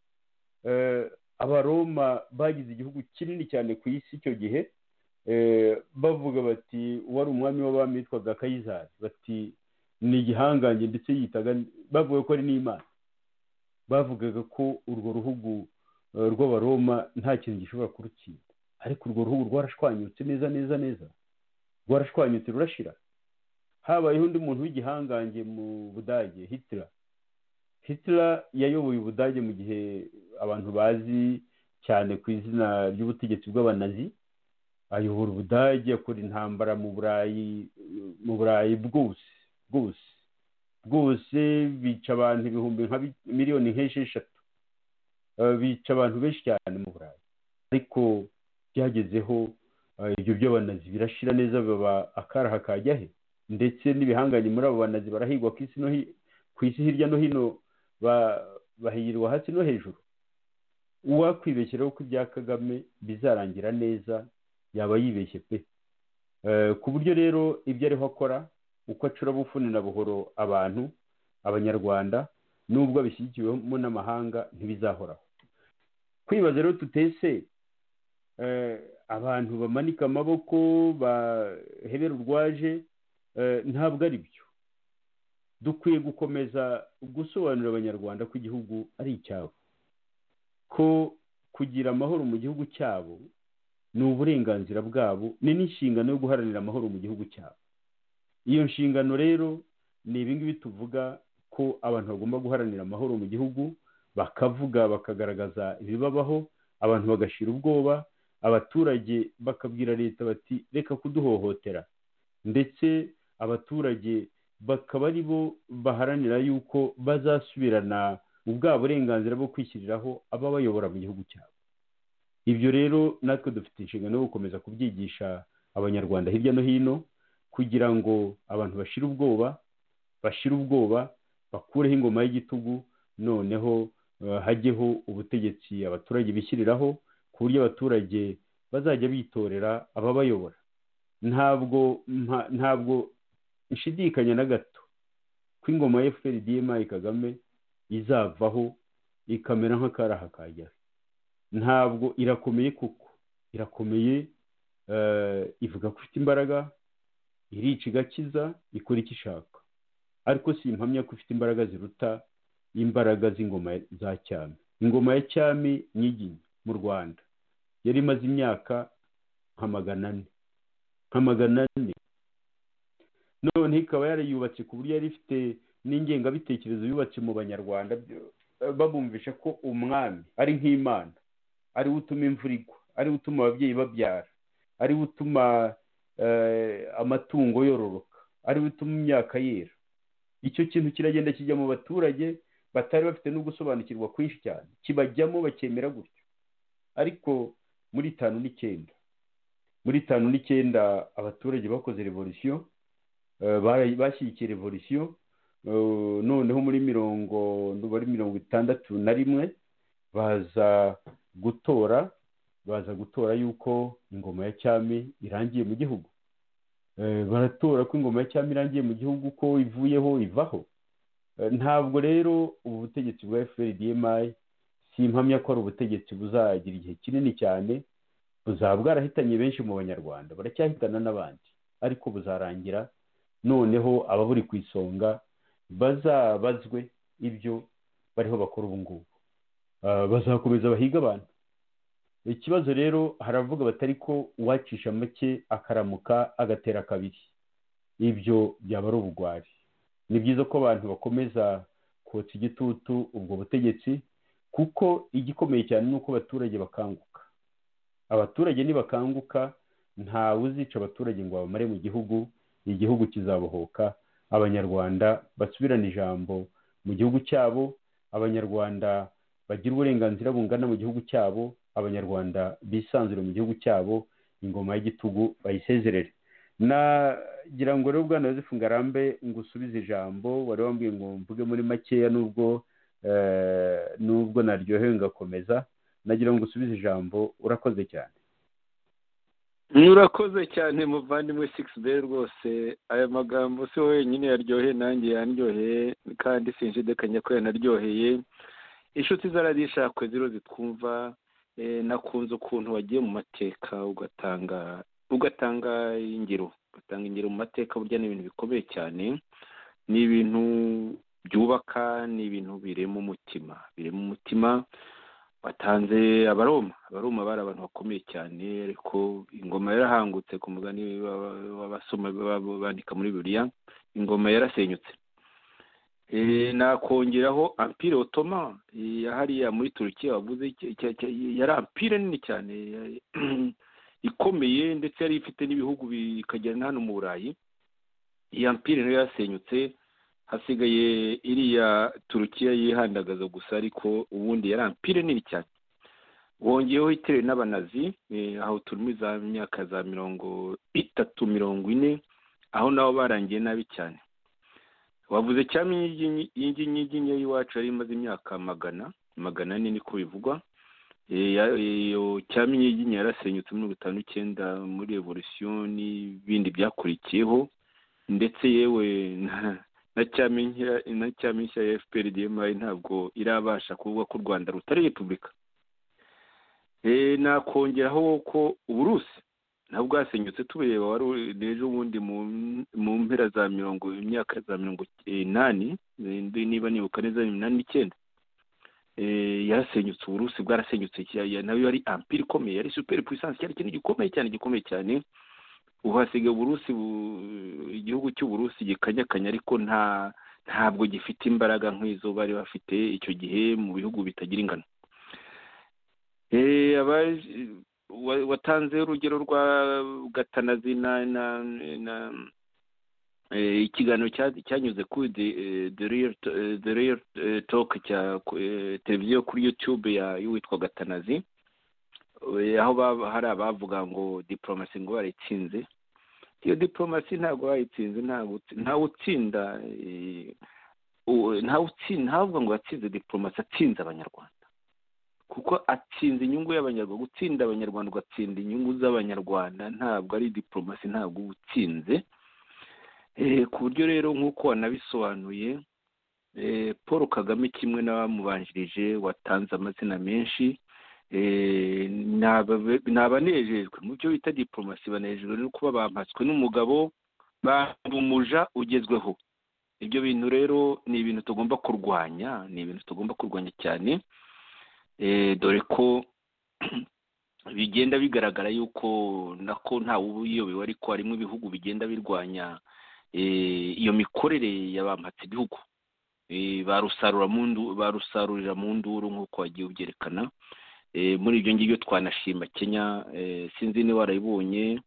abaroma bagize igihugu kinini cyane ku isi icyo gihe bavuga bati wari umwami w'abami witwaga kayizari bati ni igihangange ndetse yitaga bavuga ko ari n'imana bavugaga ko urwo ruhugu rw'abaroma nta kintu gishobora kurutsinda ariko urwo ruhugu rwarashwanyutse neza neza neza rwarashwanyutse rurashira habayeho undi muntu w'igihangange mu budage hitira hitira yayoboye ubudage mu gihe abantu bazi cyane ku izina ry'ubutegetsi bw'abanazi ayobora ubudage akora intambara mu burayi mu burayi bwose bwose bwose bica abantu ibihumbi nka miliyoni nk'esheshatu bica abantu benshi cyane mu burayi ariko byagezeho ibyo by'abanazi birashira neza baba akaraha kajya he ndetse n'ibihanganye muri abo banazi barahigwa ku isi hirya no hino bahirwa hasi no hejuru uwakwibeshyiraho ko ibya kagame bizarangira neza yaba yibeshye pe ku buryo rero ibyo ariho akora uko acura bufuni na buhoro abantu abanyarwanda n'ubwo abishyigikiwemo n'amahanga ntibizahoraho kwibaza rero tutese abantu bamanika amaboko bahebera urwaje ntabwo ari byo dukwiye gukomeza gusobanurira abanyarwanda ko igihugu ari icyabo ko kugira amahoro mu gihugu cyabo ni uburenganzira bwabo ni n'inshingano yo guharanira amahoro mu gihugu cyabo iyo nshingano rero ni ibingibi tuvuga ko abantu bagomba guharanira amahoro mu gihugu bakavuga bakagaragaza ibibabaho abantu bagashira ubwoba abaturage bakabwira leta bati reka kuduhohotera ndetse abaturage bakaba ari bo baharanira yuko bazasubirana ubwa burenganzira bwo kwishyiriraho ababayobora mu gihugu cyabo ibyo rero natwe dufite inshingano yo gukomeza kubyigisha abanyarwanda hirya no hino kugira ngo abantu bashire ubwoba bashire ubwoba bakureho ingoma y'igitugu noneho hajyeho ubutegetsi abaturage bishyiriraho ku buryo abaturage bazajya bitorera ababayobora ntabwo ntabwo nshidikanya na gato ko ingoma ya FPRDMI Kagame izavaho ikamera nk'akaraha kajyaho ntabwo irakomeye kuko irakomeye ivuga ko ifite imbaraga irica igakiza ikora icyo ishaka ariko si impamya ko ifite imbaraga ziruta imbaraga z'ingoma za cyami ingoma ya cyami nyiginya mu rwanda yari imaze imyaka nka magana ane nka magana ane none ikaba yarayubatse ku buryo yari ifite n'ingengabitekerezo yubatse mu banyarwanda babumvisha ko umwami ari nk'imana ariwe utuma imvura igwa ariwe utuma ababyeyi babyara ariwe utuma amatungo yororoka ariwe utuma imyaka yera icyo kintu kiragenda kijya mu baturage batari bafite no gusobanukirwa kwinshi cyane kibajyamo bakemera gutyo ariko muri tanu n'icyenda muri tanu n'icyenda abaturage bakoze revolisiyo bashyigikiye revolisiyo noneho muri mirongo muri mirongo itandatu na rimwe baza gutora baza gutora yuko ingoma ya cyami irangiye mu gihugu baratora ko ingoma ya cyami irangiye mu gihugu ko ivuyeho ivaho ntabwo rero ubu butegetsi bwa FPRDMI si impamya ko ari ubutegetsi buzagira igihe kinini cyane buzaba bwarahitanye benshi mu banyarwanda baracyahitana n'abandi ariko buzarangira noneho ababuri ku isonga bazabazwe ibyo bariho bakora ubu ngubu bazakomeza bahiga abantu ikibazo rero haravuga batari ko uwacisha make akaramuka agatera kabiri ibyo byaba ari ubugwari ni byiza ko abantu bakomeza kotsa igitutu ubwo butegetsi kuko igikomeye cyane ni uko abaturage bakanguka abaturage nibakanguka ntawe uzica abaturage ngo babamare mu gihugu igihugu kizabohoka abanyarwanda basubirana ijambo mu gihugu cyabo abanyarwanda bagira uburenganzira bungana mu gihugu cyabo abanyarwanda bisanzure mu gihugu cyabo ingoma y'igitugu bayisezerere nagira ngo rero bwana yosefu ngarambe ngo usubize ijambo wari wambwiye ngo mvuge muri makeya n'ubwo n'ubwo naryohewe ngakomeza nagira ngo usubize ijambo urakoze cyane urakoze cyane muvandimwe sikisi be rwose aya magambo si wowe wenyine yaryoheye nanjye yanryoheye kandi sinjidekanya ko yanaryoheye inshuti zaradishakwe ziro zitwumva nakunze ukuntu wagiye mu mateka ugatanga ugatanga ingero ugatanga ingero mu mateka burya ni ibintu bikomeye cyane ni ibintu byubaka ni ibintu birema umutima birema umutima watanze abaroma abaroma bari abantu bakomeye cyane ariko ingoma yarahangutse ku mugani w'abasoma bandika muri bibiriya ingoma yarasenyutse nakongeraho ampire otoma hariya muri turukiya wavuze yari ampire nini cyane ikomeye ndetse yari ifite n'ibihugu bikagera na hano mu burayi iyi ampire nayo yasenyutse hasigaye iriya turukiya yihandagaza gusa ariko ubundi yari ampire nini cyane wongeyeho itewe n'abanazi aho turimo za myaka za mirongo itatu mirongo ine aho nabo barangiye nabi cyane wavuze cyane iyi nyiginya y'iwacu yari imaze imyaka magana magana ane niko bivugwa iyo cyami nyiginya yarasenyutse mirongo itanu n'icyenda muri revolisiyo n'ibindi byakurikiyeho ndetse yewe na cyami nshya ya fpr dmi ntabwo irabasha kuvuga ko u rwanda rutari repubulika nakongeraho ko uburusi nabwo bwasenyutse tubureba wari ejo bundi mu mpera za mirongo imyaka za mirongo inani niba nibuka neza iminani n'icyenda yarasenyutse uburusi bwarasenyutse nayo yari ampire ikomeye yari superi puissance cyari ikintu gikomeye cyane gikomeye cyane ubu hasigaye uburusi igihugu cy'uburusi gikanyakanya ariko nta ntabwo gifite imbaraga nk'izo bari bafite icyo gihe mu bihugu bitagira ingano watanze urugero rwa gatanazi na ikiganiro cyanyuze kuri the real talk cya televiziyo kuri yutube y'uwitwa gatanazi aho hari abavuga ngo diporomasi ngo barayitsinze iyo diporomasi ntabwo bayitsinze ntawe utsinda ntavuga ngo yatsinze diporomasi atsinze abanyarwanda kuko atsinze inyungu y'abanyarwanda gutsinda abanyarwanda ugatsinda inyungu z'abanyarwanda ntabwo ari diporomasi ntabwo uba utsinze ku buryo rero nk'uko wanabisobanuye paul kagame kimwe n'abamubanjirije watanze amazina menshi abanejejwe mu byo bita diporomasi banejejwe no kuba bampatswe n'umugabo umuja ugezweho ibyo bintu rero ni ibintu tugomba kurwanya ni ibintu tugomba kurwanya cyane dore ko bigenda bigaragara yuko nako ntawe uba uyobewe ariko harimo ibihugu bigenda birwanya iyo mikorere y'abampatse ibihugu barusarurira mu nduru nk'uko wagiye ubyerekana muri ibyo ngibyo twanashima kenya sinzi niba warayibonye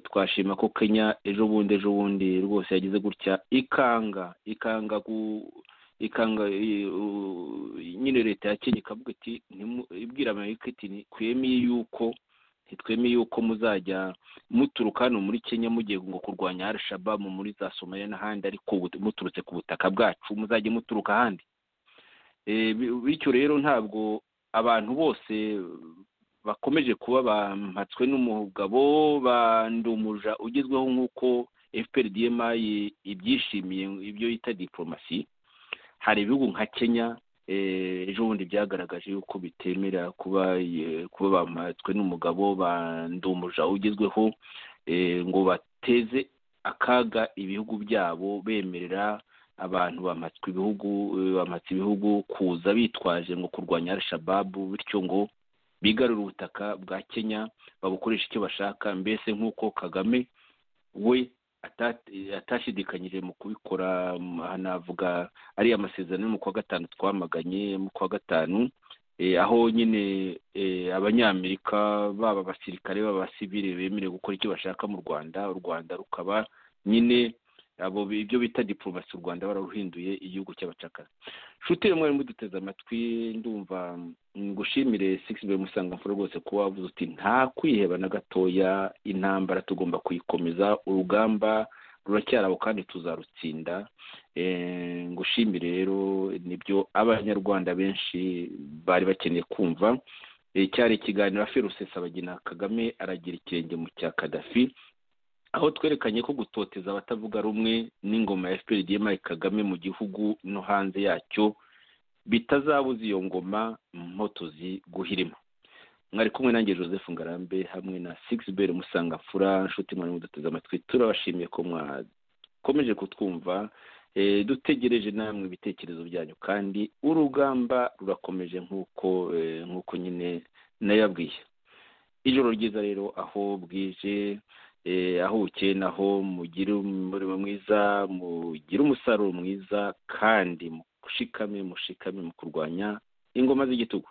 twashima ko kenya ejo bundi ejo bundi rwose yagize gutya ikanga ikanga ikanga nyine leta ya kenya ikavuga iti ibwira amerika iti twemeye yuko twemeye yuko muzajya muturuka hano muri kenya mugiye ngo kurwanya arishabamu muri za somaliya n'ahandi ariko muturutse ku butaka bwacu muzajya muturuka ahandi bityo rero ntabwo abantu bose bakomeje kuba bampatswe n'umugabo bandumuja ugezweho nk'uko FPRDMI ibyishimiye ibyo yita diporomasi hari ibihugu nka kenya ejo bundi byagaragaje yuko bitemera kuba kuba bampatswe n'umugabo bandumuja ugezweho ngo bateze akaga ibihugu byabo bemerera abantu bamatswe ibihugu bamatse ibihugu kuza bitwaje ngo kurwanya arishababu bityo ngo bigarure ubutaka bwa kenya babukoresha icyo bashaka mbese nk'uko kagame we atashidikanyije mu kubikora hanavuga ariya amasezerano yo mu kwa gatanu twamaganye mu kwa gatanu aho nyine abanyamerika baba abasirikare baba abasivire bemerewe gukora icyo bashaka mu rwanda u rwanda rukaba nyine abo ibyo bita diporomasi u rwanda bararuhinduye igihugu cy'abacakara nshuti yo mwari muduteze amatwi ndumva ngushimire sigisibe musangamfura rwose kuba wavuze uti nta kwiheba na gatoya intambara tugomba kuyikomeza urugamba ruracyari aho kandi tuzarutsinda ngushimire rero nibyo abanyarwanda benshi bari bakeneye kumva cyari ikiganiro afi rusesabagina kagame aragira ikirenge mu cya kadafi aho twerekanye ko gutoteza abatavuga rumwe n'ingoma ya fpr igiyemo kagame mu gihugu no hanze yacyo bitazabuza iyo ngoma mpotozi guhirima mwari kumwe nanjye joseph ngarambe hamwe na sigisi musangamfura nshuti mwari muduteze amatwi turabashimiye ko mwakomeje kutwumva dutegereje namwe ibitekerezo byanyu kandi urugamba rurakomeje nk'uko nk'uko nyine nayabwiye ijoro ryiza rero aho bwije aho bukeye naho mugire umurimo mwiza mugire umusaruro mwiza kandi mushikame mushikame mu kurwanya ingoma z'igitugu